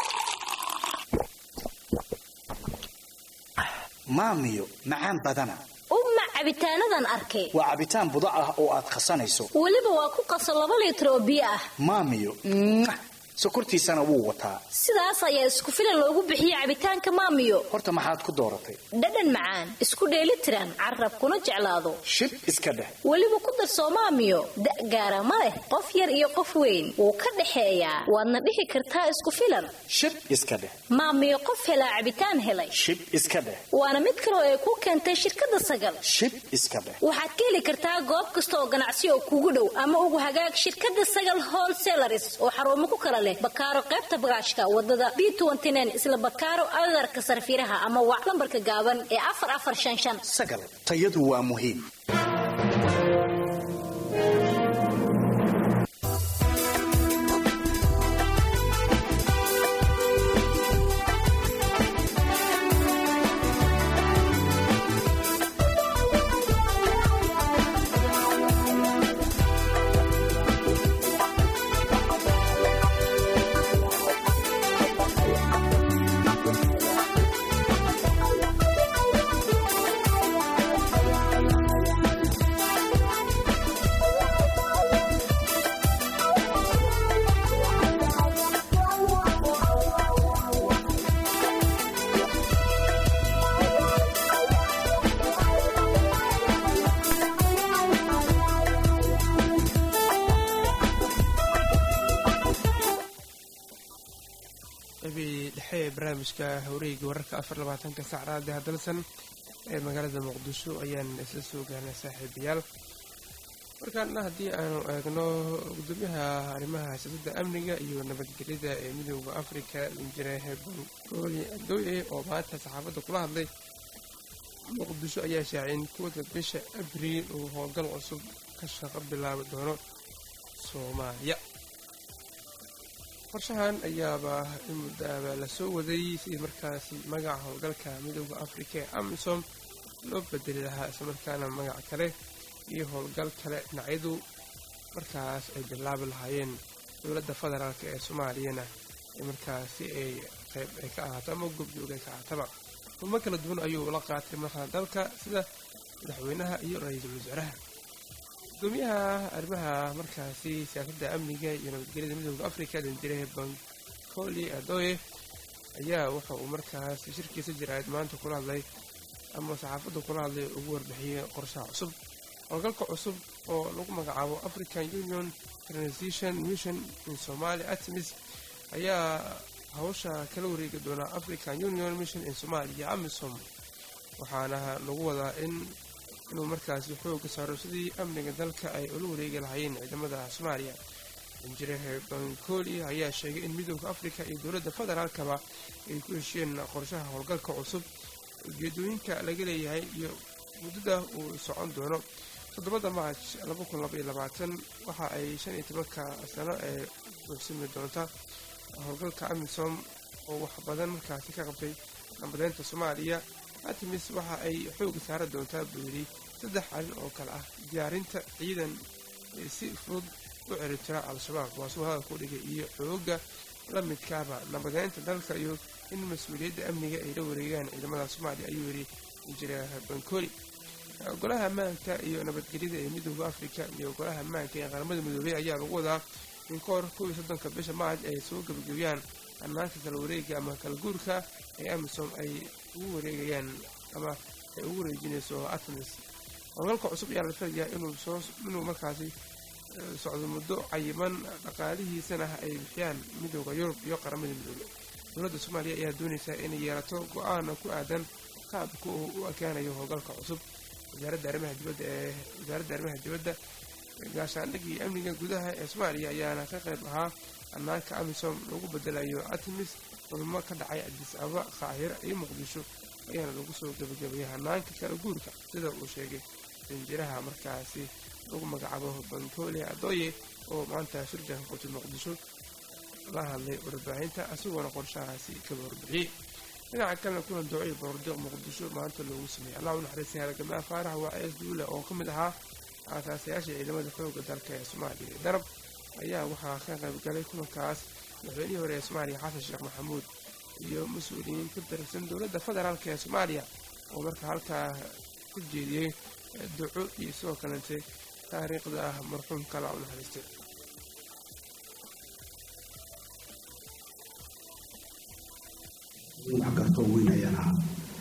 maamiyo macaan badana uma cabitaanadan arkay waa cabitaan budac ah oo aad khasanayso weliba waa ku qaso laba liitar oo biyo ah maamiyo mwah, sokortiisana wuu wataa sidaas ayaa isku filan loogu bixiyey cabitaanka maamiyo horta maxaad ku dooratay dhadhan macaan isku dheelitiran carab kuna jeclaado shib iska dheh weliba ku darsoo maamiyo da' gaara ma leh qof yar iyo qof weyn wuu ka dhexeeyaa waadna dhihi kartaa isku filan shib iska dheh maamiyo qof helaa cabitaan helay shib iska dheh waana mid kaloo ay ku keentay shirkadda sagal shib iska dheh waxaad ka heli kartaa goob kasta oo ganacsi oo kugu dhow ama ugu hagaag shirkadda sagal wholesalaris oo xarumo ku kala leh bakaaro qaybta bagaashka wadada b isla bakaaro agarka sarfiraha ama wac lambarka gaaban ee afar afar shan shan sagal tayadu waa muhiim qabii dhexe ee barnaamijka hawreeyga wararka afar labaatanka sac raadi hadalsan ee magaalada muqdisho ayaan isla soo gaarnay saaxiibayaal markaana haddii aanu eegno gudoomiyaha arrimaha siyaasadda amniga iyo nabadgelyada ee midooda afrika injineer bangooli adoye oo maanta saxaafadda kula hadlay muqdisho ayaa shaacay in kuwada bisha abriil uu howlgal cusub ka shaqo bilaabi doono soomaaliya qorshahan ayaaba in muddaaba la soo waday sidii markaasi magaca howlgalka midooda afrika ee amisom loo bedeli lahaa islamarkaana magac kale iyo howlgal kale dhinacyadu markaas ay bilaabi lahaayeen dowladda federaalk ee soomaaliyana ee markaasi ay qayb ay ka ahaato ama goobjoog ay ka ahaataba kulmo kala duwan ayuu la qaatay madaxda dalka sida madaxweynaha iyo ra-iisul wasaaraha gudoomiyaha arrimaha markaasi siyaasadda amniga iyo nabadgelyada midooda afrika danjire bankoli adoye ayaa waxa uu markaas shirkiisa jiraayad maanta kula hadlay ama saxaafadda kula hadlay ugu warbixiyey qorshaha cusub howlgalka cusub oo lagu magacaabo african union transition mission in somalia artemis ayaa hawsha kala wareegi doona african union mission in somalia amisom waxaana lagu wadaa in inuu markaasi xooga saaro sidii amniga dalka ay ula wareegi lahaayeen ciidamada soomaaliya injineer bankoli ayaa sheegay in midooda afrika iyo dowladda federaalkaba ay ku heshiyeen qorshaha howlgalka cusub ujeedooyinka laga leeyahay iyo muddada uu socon doono toddobada maarj waxa ay shan iyo tobanka sano ee buuxsimi doonta howlgalka amisom oo wax badan markaasi ka qabtay nabadeynta soomaaliya artemis waxa ay xooga saara doontaa buu yidhi saddex arrin oo kale ah diyaarinta ciidan si fudud u ciritira al-shabaab waasuu hadalku dhigay iyo xooga la midkaaba nabadeynta dalka iyo in mas-uuliyadda amniga ay la wareegaan ciidamada soomaaliya ayuu yidhi injineer bankoli golaha ammaanka iyo nabadgelyada ee midooda afrika iyo golaha ammaanka ee qaramada midoobey ayaa lagu wadaa in ka hor kow iyo soddonka bisha maarj ay soo gebagabiyaan ammaanka kala wareega ama kala guurka ee amisom ay ugu wareegayaan ama ay ugu wareejinayso artemis howlgalka cusub ayaa la filayaa inuu soo inuu markaasi socdo muddo cayiman dhaqaalihiisana ay bixiyaan midooda yurub iyo qaramada midoobe dowladda soomaaliya ayaa doonaysaa inay yeelato go-aana ku aadan qaabka uu u ekaanayo howlgalka cusub wasaaradda arrimaha dibadda ee wasaaradda arrimaha dibadda gaashaandhig iyo amniga gudaha ee soomaaliya ayaana ka qayb ahaa ammaanka amisom lagu bedelayo artemis kulmo ka dhacay cadiis ababa qaahira iyo muqdisho ayaana lagu soo gebagabayay hanaanka kala guurka sida uu sheegay danjiraha markaasi lagu magacaabo bankole adoye oo maanta shirjanka qutub muqdisho la hadlay warbaahinta isagoona qorshahaasi kaba warbixiyey dhinaca kalena kulan doociyo boordiiq muqdisho maanta loogu sameeyey allah u naxariistay halgamaa faarax waa ees duule oo ka mid ahaa aasaasayaasha ciidamada xooga dalka ee soomaaliya darab ayaa waxaa ka qayb galay kulankaas madaxweynihii hore ee soomaaliya xasan sheekh maxamuud iyo mas-uuliyiin ka tirsan dowladda federaalk ee soomaaliya oo marka halkaa ku jeediyey duco iyo sidoo kalente taariikhda ah marxuumka la u naxariistay wax kartoo weyn ayaan ahaa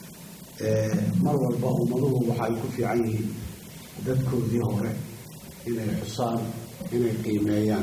mar walba ummaduhu waxay ku fiican yihiin dadkoodii hore inay xusaan inay qiimeeyaan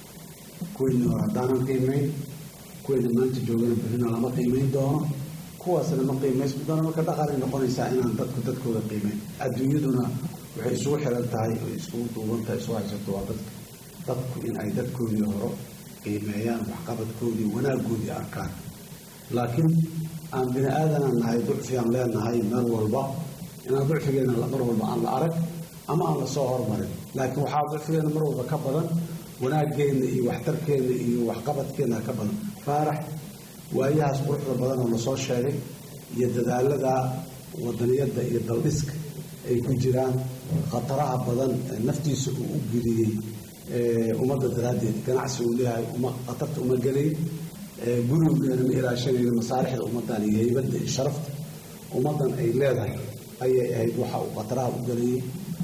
kuweyni hore haddaanan qiimeyn kuweyna maanta joogana berrina lama qiimeyn doono kuwaasna ma qiimaysmi doono marka dhaqanay noqonaysaa inaan dadku dadkooda qiimeyn adduunyaduna waxay isugu xiran tahay oo iskugu duuban tahay isu haysato waa dadka dadku in ay dadkoodii hore qiimeeyaan waxqabadkoodii wanaaggoodii arkaan laakiin aan bini aadanaan nahay ducfiaan leenahay meel walba inaan ducfigeena mar walba aan la arag ama aan lasoo hormarin laakiin waxaa ducfigeena mar walba ka badan wanaaggeena iyo waxtarkeena iyo waxqabadkeena ka badan faarax waayahaas quruxda badan oo lasoo sheegay iyo dadaalada wadaniyadda iyo daldhiska ay ku jiraan khataraha badan ee naftiisa uu u geliyey ummadda daraaddeed ganacsi uu leeyahay khatarta uma gelay gurigeena ma ilaashanayna masaalixda ummaddan iyo heybadda iyo sharafta ummaddan ay leedahay ayay ahayd waxa uu khataraha u galayey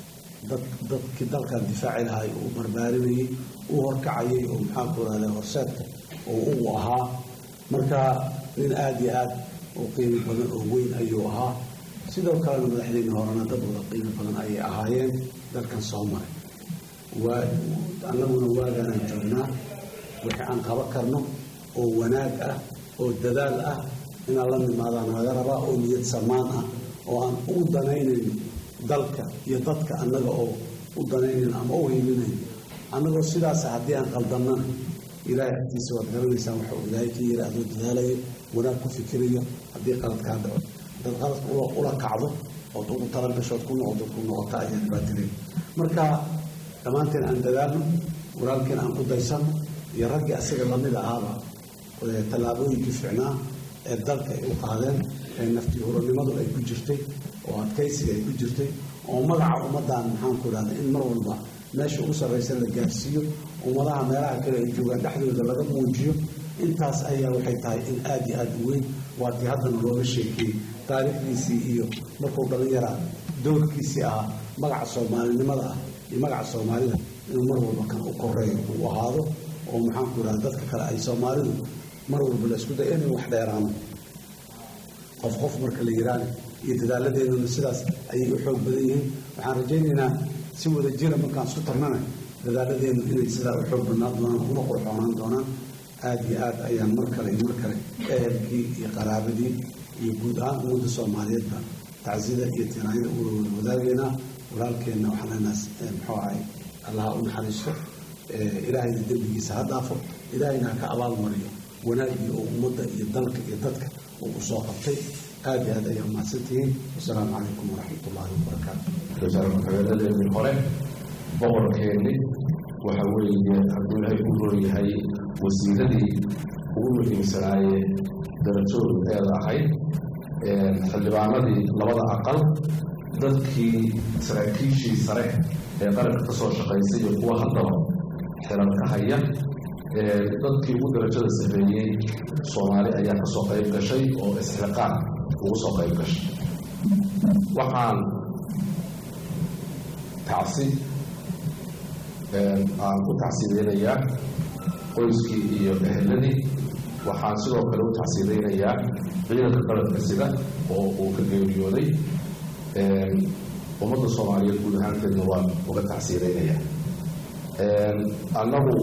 dadkii dalkan difaaci lahay uu barbaarinayey u horkacayay oo maxaa ku rahda horseedka oo ugu ahaa marka nin aada iyo aad u qiimi badan oo weyn ayuu ahaa sidoo kalena madaxdeyni horena dad wada qiimi badan ayay ahaayeen dalkan soo maray waa annaguna waaganaan joognaa wixii aan qaban karno oo wanaag ah oo dadaal ah inaan la nimaadaan laga rabaa oo niyad samaan ah oo aan u danaynayn dalka iyo dadka annaga oo u danaynayn ama u hiilinayn annagoo sidaasa haddii aan qaldannana ilaahay agtiisa waad garanaysaan waxa uu ilaahay ka yiri adoo dadaalayo wanaag ku fikirayo haddii qalad kaa dhaco dad qaladka ula kacdo ood ugu talagashood ku noqdo ku noqota ayaa dhibaatileyn marka dhammaanteen aan dadaalno walaalkeen aan ku daysanno iyo raggii asaga lamid ahaaba tallaabooyinkii ficnaa ee dalka ay u qaadeen ee nafti huranimadu ay ku jirtay oo adkaysiga ay ku jirtay oo magaca ummaddan maxaan ku idhahda in mar walba meesha ugu sarraysa la gaarsiiyo ummadaha meelaha kale ay joogaan dhexdooda laga muujiyo intaas ayaa waxay tahay in aada iyo aada u weyn waatii haddana looga sheekeeyey taariikhdiisii iyo markuu dhallinyaraa doorkiisii ahaa magaca soomaalinimada ah iyo magaca soomaalida inuu mar walba kan u koreeyo uu ahaado oo maxaan ku idhahda dadka kale ay soomaalidu mar walba la isku daya inay wax dheeraano qof qof marka la yiraani iyo dadaaladeenuna sidaas ayay u xoog badan yihiin waxaan rajaynaynaa si wada jira markaan isku tarnana dadaaladeenu inay sidaa u xoog badnaan doonaan una qurxoonaan doonaan aada iyo aad ayaan mar kale iyo mar kale ehelkii iyo qaraabadii iyo guud ahaan ummadda soomaaliyeedba tacsida iyo tinaanyada u wadaagaynaa walaalkeenna waxaan leenaas muxuu ahay allaha u naxariisto ilaahayna dembigiisa ha dhaafo ilaahayna ha ka abaal mariyo wanaagii oo ummadda iyo dalka iyo dadka uu u soo qabtay aada iyo aad ayaa mahadsantihiin wasalaamu calaykum waraxmat ullaahi wabarakaatu wasaare ku-xigeenadeedii hore boqorkeennii waxa weeye hadduu ilaahay u roonyahay wasiiradii ugu muhiimsanaayee darajoodu eeda ahayd xildhibaanadii labada aqal dadkii saraakiishii sare ee qaranka ka soo shaqaysay iyo kuwa haddaba xiran ka haya dadkii ugu darajada sarreeyey soomaali ayaa ka soo qayb gashay oo isxiqaan ugu soo qayb gashay waxaan tacsi aan u tacsideynayaa qoyskii iyo eheladii waxaan sidoo kale u tacsideynayaa ciidanka qaranka sida oo uu ka geeriyooday ummadda soomaaliyeed guud ahaanteedna waan uga tacsideynayaa annagu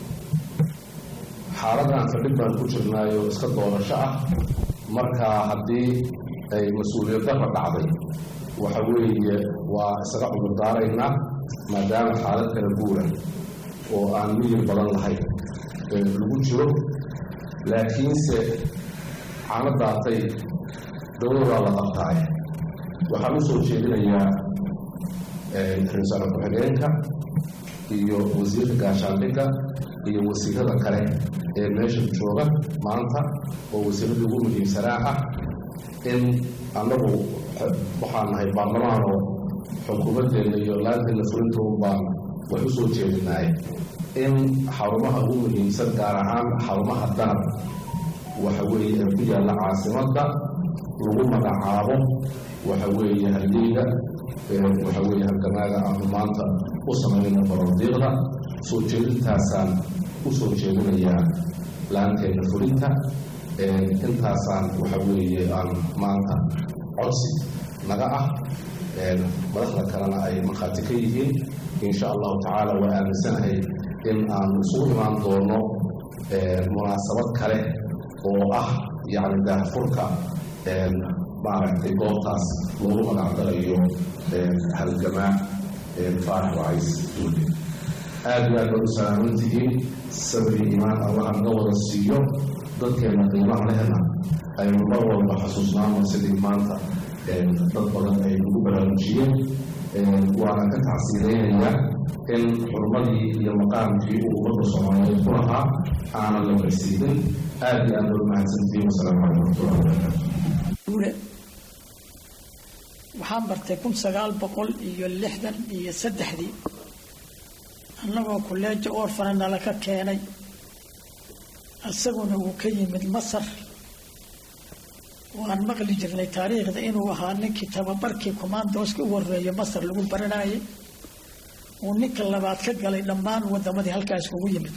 xaaladan fadhig baan ku jirnaayo iska doorasho ah marka haddii ay mas-uuliyad darra dhacday waxa weeye waa isaga cudurdaaraynaa maadaama xaalad kala guura oo aan miyir badan lahayn lagu jiro laakiinse cano daatay dowladaa la qabtaay waxaan u soo jeedinayaa ra-iisul ku-xigeenka iyo wasiirka gaashaandhigga iyo wasiirada kale ee meesha jooga maanta oo wasiiradii ugu muhiimsanaa ah in annagu waxaan nahay baarlamaan oo xukuumaddeena iyo laanteena fulintoon baan wax u soo jeedinaay in xarumaha ugu muhiimsan gaar ahaan xarumaha danab waxa weeye ee ku yaalla caasimadda lagu magacaabo waxa weeye halgeyga waxa weeye halgamaaga aanu maanta u samaynayno baroordiiqda soo jeedintaasaan u soo jeedinayaa laanteena fulinta intaasaan waxa weeye aan maanta codsi naga ah madaxda kalena ay markhaati ka yihiin insha allahu tacaala waa aaminsanahay in aanu isugu imaan doono munaasabad kale oo ah yacni daahfurka maaragtay goobtaas loogu magacdalayo halgamaa faarax wacays duule aad iyo aad baad u salaaman tihiin sabri iimaan allaha naga wada siiyo dadkeena qiimaha lehna aynu mar walba xasuusnaano sidii maanta dad badan ay ugu baraarujiyeen waana ka tacsiireynayaa in xurmadii iyo maqaamkii uu ummadda soomaaliyeed ku lahaa aanan la marsiinin aad iyo aad baad mahadsantihiin wasalaamu calaykum waraxmatullahi wabarakatu waxaan bartay kun sagaal boqol iyo lixdan iyo saddexdii annagoo kuleeja orfana nala ka keenay isaguna uu ka yimid masar waan maqli jirnay taariikhda inuu ahaa ninkii tababarkii commandooska u horeeya masar lagu baranayay uu ninka labaad ka galay dhammaan wadamadii halkaas kugu yimid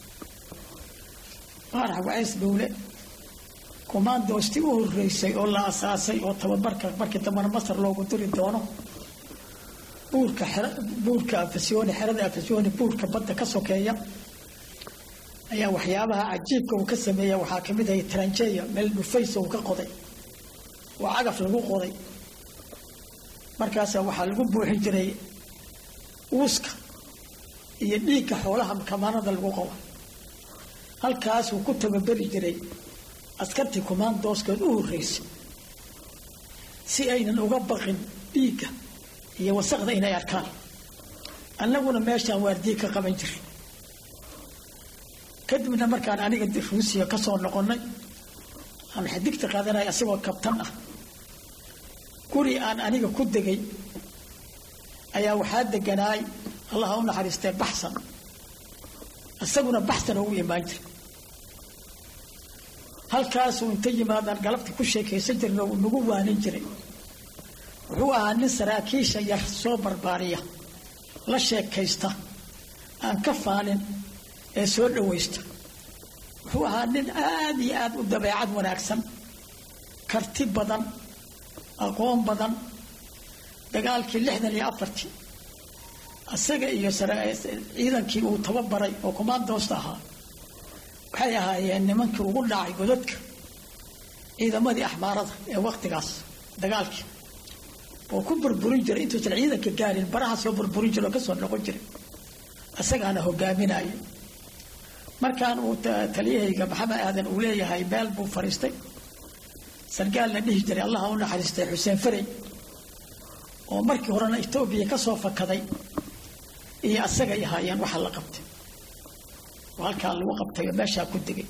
faarax wacays dhowle commandoostii u horeysay oo la asaasay oo tababarka markii dambana masar loogu diri doono buurka buurka afasyooni xerada afasyooni buurka badda ka sokeeya ayaa waxyaabaha cajiibka uu ka sameeya waxaa ka mid ahay tranjeya meel dhufaysa uu ka qoday oo cagaf lagu qoday markaasa waxaa lagu buuxin jiray uuska iyo dhiigga xoolaha kamaanada lagu qobo halkaasuu ku tababeri jiray askartii commandooskeed u horeysay si aynan uga baqin dhiigga iyo wasaqda inay arkaan annaguna meeshaan waardiye ka qaban jiray kadibna markaan aniga ruusiya ka soo noqonnay aan xidigta qaadanaya asagoo kabtan ah guri aan aniga ku degay ayaa waxaa deganaay allaha u naxariistee baxsan isaguna baxsan oo u imaan jiray halkaasuu inta yimaadaan galabta ku sheekaysan jirna uu nagu waanin jiray wuxuu ahaa nin saraakiisha yar soo barbaariya la sheekaysta aan ka faanin ee soo dhawaysta wuxuu ahaa nin aad iyo aad u dabeecad wanaagsan karti badan aqoon badan dagaalkii lixdan iyo afartii isaga iyo ciidankii uu tababaray oo commandoosta ahaa waxay ahaayeen nimankii ugu dhacay godadka ciidamadii axmaarada ee waktigaas dagaalkii oo ku burburin jiray intuusan ciidanka gaarin baraha soo burburin jira oo kasoo noqon jiray isagaana hogaaminaya markaan uu taliyahayga maxamed aadan uu leeyahay meel buu fariistay sargaal la dhihi jiray allaha u naxariistay xuseen farey oo markii horena etoobiya ka soo fakaday iyo asagay ahaayeen waxa la qabtay oo halkaa lagu qabtay oo meeshaa ku degay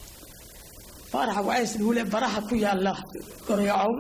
faaraxa wacays dhuule baraha ku yaala goreecow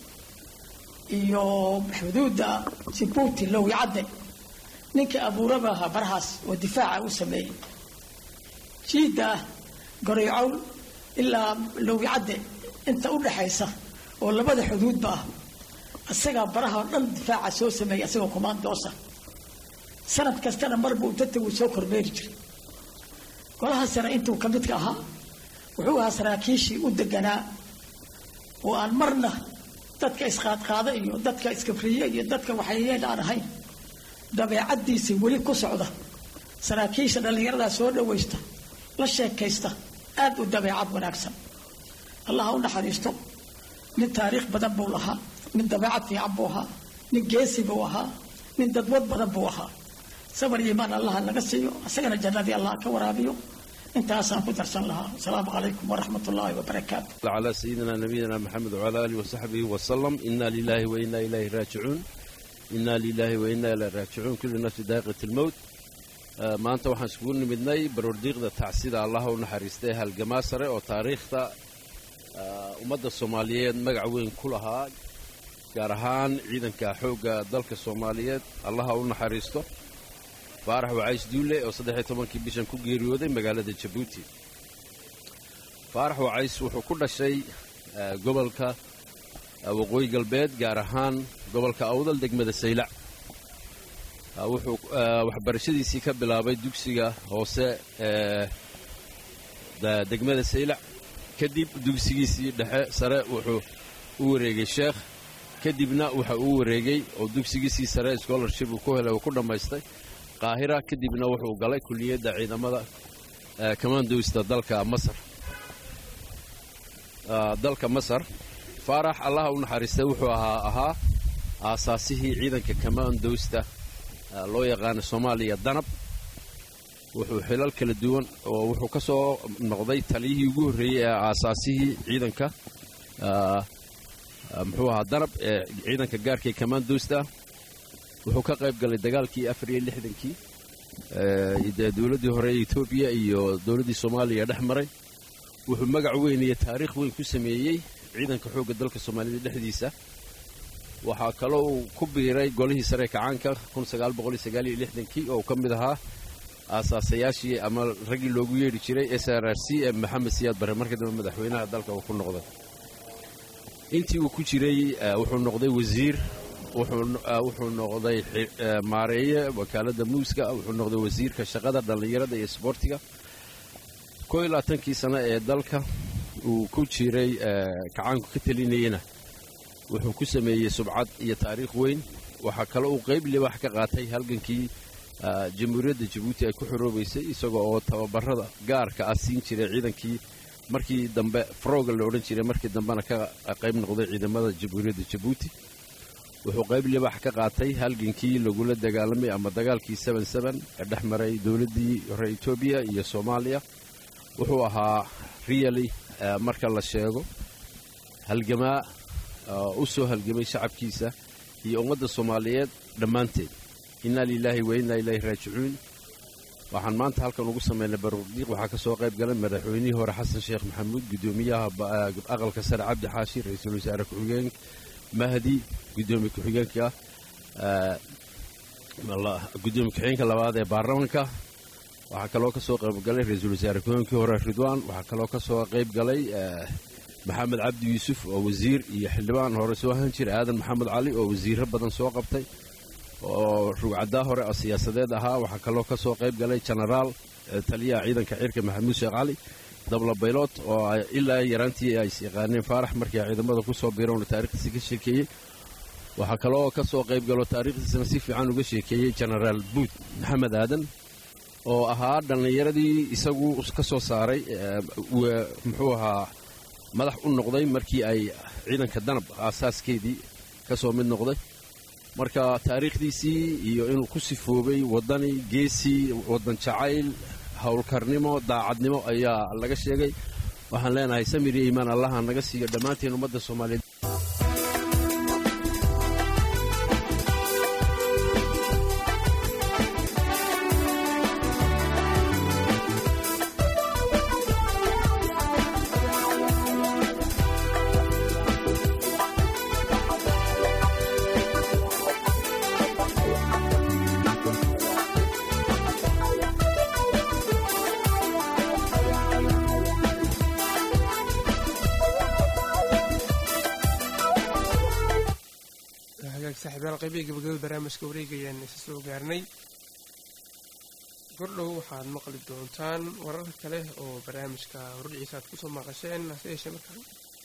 iyo xuduudda sibuuti lowi cadde ninkii abuuraba ahaa barahaas oo difaaca u sameeyey jiidda ah goreecow ilaa lowi cadde inta u dhaxaysa oo labada xuduudba ah isagaa baraha oo dhan difaaca soo sameeyay isagoo commandoosa sanad kastana marbuu dadta wuu soo kormeeri jiray golaha sare intuu ka midka ahaa wuxuu ahaa saraakiishii u deganaa oo aan marna dadka isqaadqaada iyo dadka iskabriye iyo dadka waxayeel aan ahayn dabeecaddiisii weli ku socda saraakiisha dhallinyaradaa soo dhawaysta la sheekaysta aad u dabeecad wanaagsan allaha u naxariisto nin taariikh badan buu lahaa nin dabeecad fiican buu ahaa nin geesi buu ahaa nin dadwad badan buu ahaa sabar iyo imaan allaha naga siiyo isagana jannadii allah ka waraabiyo intaasaan ku darsan lahaa asalaamu calaykum waraxmat ullaahi wabarakaatu على سيدنا نبينا محمد وعلى آله وصحبه وسلم إنا لله وإنا إليه راجعون إنا لله وإنا إليه راجعون كل نفس ذائقة الموت آه، maanta waxaan iskugu nimidnay baroordiiqda tacsida allaha u naxariistay halgamaa sare oo taariikhda ah, ummadda soomaaliyeed magac weyn ku lahaa gaar ahaan ciidanka xoogga dalka soomaaliyeed allaha u naxariisto faarax wacays duule oo saddex-iyo tobankii bishan ku geeriyooday magaalada jabuuti faarax wacays wuxuu ku dhashay ah, gobolka waqooyi galbeed gaar ahaan gobolka awdal degmada saylac wuxuu waxbarashadiisii ka bilaabay dugsiga hoose ee degmada saylac kadib dugsigiisii dhexe sare wuxuu u wareegay sheekh kadibna waxa uu wareegay oo dugsigiisii sare scholarship uu ku helay uu ku dhammaystay qaahira kadibna wuxuu galay kulliyadda ciidamada commandowsta dalka masar dalka masar faarax allaha u naxariistay wuxuu ahaa ahaa aasaasihii ciidanka commandowsta loo yaqaana soomaaliya danab wuxuu xilal kala duwan oo wuxuu ka soo noqday taliyihii ugu horreeyey ee aasaasihii ciidanka muxuu ahaa danab ee ciidanka gaarka ee commandowsta wuxuu ka qayb galay dagaalkii afar iyo lixdankii dee dowladdii hore ee etoobiya iyo dowladdii soomaaliya dhex maray wuxuu magac weyn iyo taariikh weyn ku sameeyey ciidanka xoogga dalka soomaalida dhexdiisa waxaa kaloo uu ku biiray golihii sare kacaanka kii oo ka mid ahaa aasaasayaashii ama raggii loogu yeedhi jiray s r r c ee maxamed siyaad bare markii dambe madaxweynaha dalka uu ku noqday intii uu ku jiray wuxuu noqday wasiir wuxuu noqday maareeye wakaaladda muuska wuxuu noqday wasiirka shaqada dhallinyarada iyo sboortiga koo iyo labaatankii sano ee dalka uu ku jiray kacaanku ka telinayena wuxuu ku sameeyey subcad iyo taariikh weyn waxaa kaloo uu qayb libaax ka qaatay halgankii jamhuuriyadda jabuuti ay ku xoroobaysay isagoo oo tababarada gaarka ah siin jiray ciidankii markii dambe frooga la odhan jiray markii dambena ka qayb noqday ciidamada jamhuuriyadda jabuuti wuxuu qayb libaax ka qaatay halgankii lagula dagaalamay ama dagaalkii ee dhex maray dowladdii hore etoobiya iyo soomaaliya wuxuu ahaa riyali marka la sheego halgamaa u soo halgamay shacabkiisa iyo ummadda soomaaliyeed dhammaanteed innaa lilaahi wa innaa ilaahi raajicuun waxaan maanta halkan ugu samaynay baruurdiiq waxaa ka soo qayb galay madaxweynihii hore xasan sheekh maxamuud guddoomiyaha aqalka sare cabdi xaashi ra-iisul wasaare ku-xigeen mahdi gudoomiye ku-xigeenka gudoomiye ku-xigeenka labaad ee baarlamanka waxaa kaloo ka soo qayb galay ra-iisul wasaare ku-xigeenkii hore ridwaan waxaa kaloo ka soo qayb galay maxamed cabdi yuusuf oo wasiir iyo xildhibaan hore soo ahaan jiray aadan maxamed cali oo wasiiro badan soo qabtay oo rugcaddaa hore oo siyaasadeed ahaa waxaa kaloo ka soo qayb galay jenaraal taliyaha ciidanka cirka maxamuud sheekh cali dabla baylot oo ilaa yaraantii ay isyaqaaneen faarax markii ciidamada ku soo biiroona taarikhdiisa ka sheekeeyey waxaa kaloo ka soo qayb galo taariikhdiisana si fiican uga sheekeeyey jenaraal buud maxamed aadan oo ahaa dhallinyaradii isagu ka soo saaray muxuu ahaa madax u noqday markii ay ciidanka danab aasaaskeedii ka soo mid noqday marka taariikhdiisii iyo inuu ku sifoobay waddani geesii waddan jacayl howlkarnimo daacadnimo ayaa laga sheegay waxaan leenahay samir iyo iimaan allaha naga siiyo dhammaanteen ummadda soomaaliyeed saaxiibayaal qaybihii gabagabada barnaamijka wareegayaan isa soo gaarnay gordhow waxaad maqli doontaan warar kale oo barnaamijka hordhiciisa aad kusoo maqasheen hase yeeshee markaan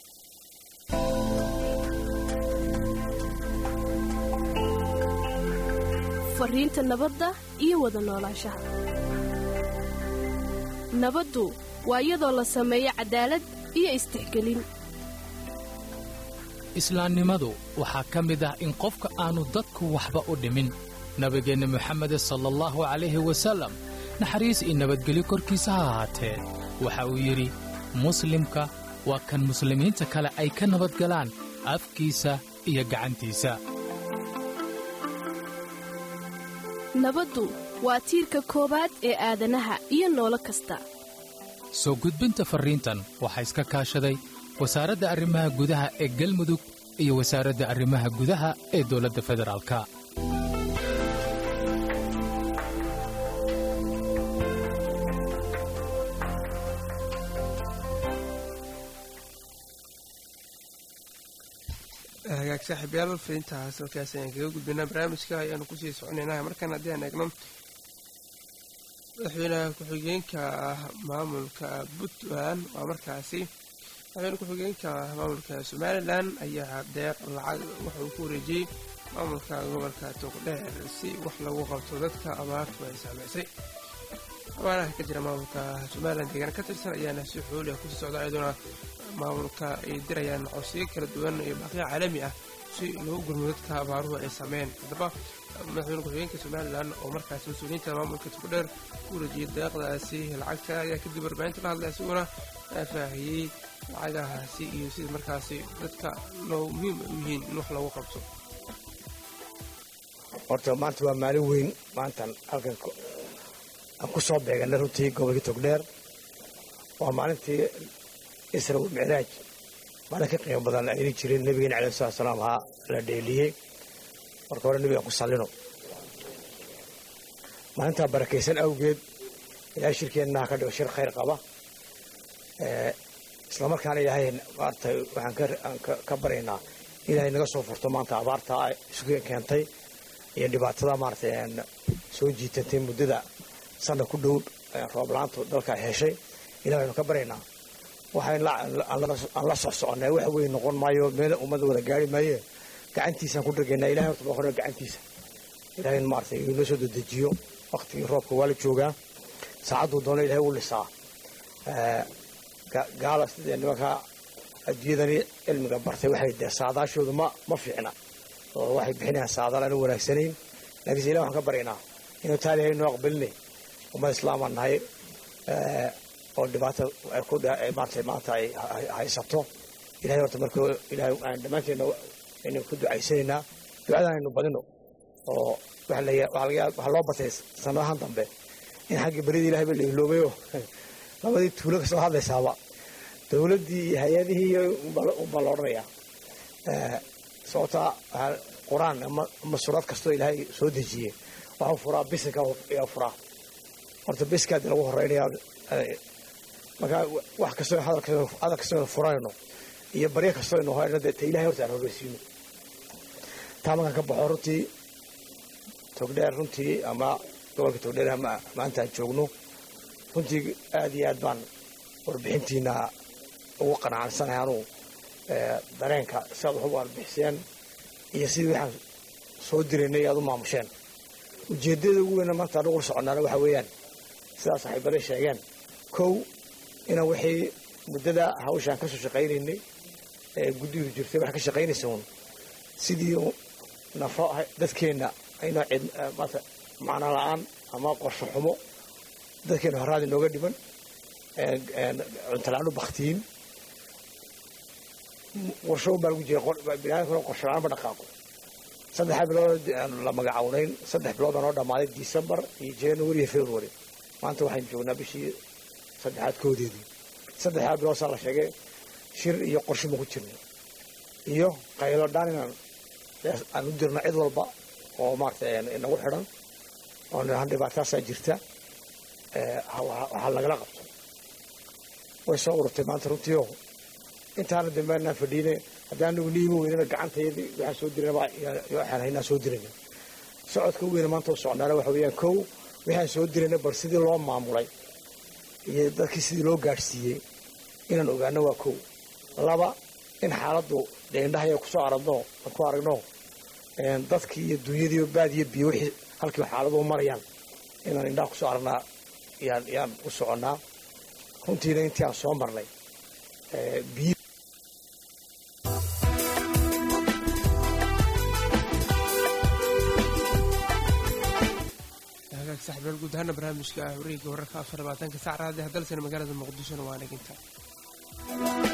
fariinta nabadda iyo wada noolaanshaha nabaddu waa iyadoo la sameeyo cadaalad iyo istixgelin islaamnimadu waxaa ka mid ah in qofka aannu dadku waxba u dhimin nabigeenna moxamede sala allahu calayhi wasallam naxariis iyo nabadgelyo korkiisa ha ahaatee waxa uu yidhi muslimka waa kan muslimiinta kale ay ka nabadgalaan afkiisa iyo gacantiisa nabaddu waa tiirka koowaad ee aadanaha iyo noolo kasta soo gudbinta farriintan waxaa iska kaashaday wasaaradda arrimaha gudaha ee galmudug iyo wasaaradda arrimaha gudaha ee dowladda federaalka hagaag saaxiibyaal fariintaas halkaas ayaan kaga gudbaynaa barnaamijka ayaanu kusii soconaynaa markaan haddii aan eegno madaxweynaha ku-xigeenka maamulka puntland waa markaasi madaxweyne ku-xigeenka maamulka somalilan ayaa deeq lacag waxa uu ku wareejiyey maamulka gobolka togdheer si wax lagu qabto dadka abaartu ay saameysay abaaraha ka jira maamulka somalilan deegaan ka tirsan ayaana si xooliah kusii socda iyadoona maamulka ay dirayaan codsiyo kala duwan iyo baaqiya caalami ah si loo gurmo dadka abaaruhu ay sameyn haddaba madaxweyne ku-xigeenka somalilan oo markaasi mas-uuliyiinta maamulka togdheer ku wareejiyay deeqdaasi lacagta ayaa kadib warbaahinta la hadlay isaguna faahfaahiyey lacagahaasi iyo sida markaasi dadka loo muhiim u yihiin in wax loogu qabto horta maanta waa maalin weyn maantan halkan aan ku soo beeganay runtii gobolkii togdheer waa maalintii isra micraaj maalin ka qiimo badan ayna jirin nabigeena caleyhi salatu salaam ahaa la dheeliyey marka hore nabigaan ku sallino maalintaa barakaysan awgeed ilaahay shirkeennaha ka dhigo shir khayr qaba islamarkaana ilaahay maaragtay waxaan ka baryaynaa ilaahay naga soo furto maanta abaarta isu keentay iyo dhibaatada maaragtay soo jiitatay muddada sanna ku dhow roob la-aantu dalka ay heshay ilahay aynu ka baryaynaa waxaan la soc soconnay wax weyn noqon maayo meel ummadda wada gaari maaye gacantiisaan ku dhagaynaa ilahay horta baa hore gacantiisa ilahay maaragtay inoo soo dedejiyo waktigii roobka waa la joogaa saacadduu doono ilahay u lisaa gaala sidee nimanka adduunyadani cilmiga bartay waxay dee saadaashoodu ma ma fiicna oo waxay bixinayaan saadaal aan u wanaagsanayn laakiinse ilah waxaan ka baryaynaa inuu taali hay noo aqbalinay ummad islaamaan nahay oo dhibaato maanta maanta ay haysato ilahay horta marka ilahay aan dhammaanteedna aynu ku ducaysanaynaa ducadan aynu badino oo waxaa loo batay sanadahan dambe in xaggii baridii ilahay ba la iloobayo labadii tuulo ka soo hadlaysaaba dowladdii iyo hay-adihii unbaa la odhanayaa sababtaa qur-aan ama surad kastoo ilaahay soo dejiyey waxuu furaa bisinka ayaa furaa horta bisinkaadi lagu horeynaya markaa wax kastoo hadal kastoo furanayno iyo baryo kastoo aynu horeyno dee ta ilahay horta aan horeysiino taa markaan ka baxo runtii togdheer runtii ama gobolka togdheer ama maanta aan joogno runtii aad iyo aad baan warbixintiina ugu qanacansanahay anuu dareenka si aad wax u warbixiseen iyo sidii waxaan soo diraynay aad u maamusheen ujeeddada ugu weyna maanta aan ugula soconnaana waxaa weeyaan sidaa saaxiibaday sheegeen kow inaan wixii muddada hawshaan ka soo shaqaynaynay ee guddidu jirtay wax ka shaqaynaysa uun sidii nafo dadkeenna aynoo cid maanta macno la-aan ama qorsho xumo dadkeena horaad inooga dhiman cuntola-aan u baktiyin qorsho baa lagu jira biniaadamkuna qorsho la-aan ma dhaqaaqo saddexdaa bilood la magacawnayn saddex bilood baa noo dhammaaday decembar iyo january iyo february maanta waxaynu joognaa bishii saddexaad koodeedii saddexdaa bilood saa la sheegay shir iyo qorsho ma ku jirno iyo qaylo dhaan inaan aan u dirno cid walba oo maaragtay inagu xidhan oo nahan dhibaataasaa jirta waxaa lagala qabto way soo ururtay maanta runtii oo intaana dambe anaan fadhiine haddii anagu niimi weynana gacantayadii waxaan soo dirana waxaan haynaa soo dirayna socodka u weyna maanta u socnaana waxa weeyaan kow waxaan soo dirayna bal sidii loo maamulay iyo dadkii sidii loo gaadhsiiyey inaan ogaano waa kow laba in xaaladdu dee indhahaya kusoo aragno ku aragno dadkii iyo dunyadii baad iyo biyo wixii halkii xaaladuhu marayaan inaan indhaha kusoo aragnaa yaan yaan u soconnaa runtiina intii aan soo marnay biyo hagaag saxibyaal guud ahaana barnaamijka wareegga wararka afar labaatanka sac raadi hadalsana magaalada muqdishona waa naginta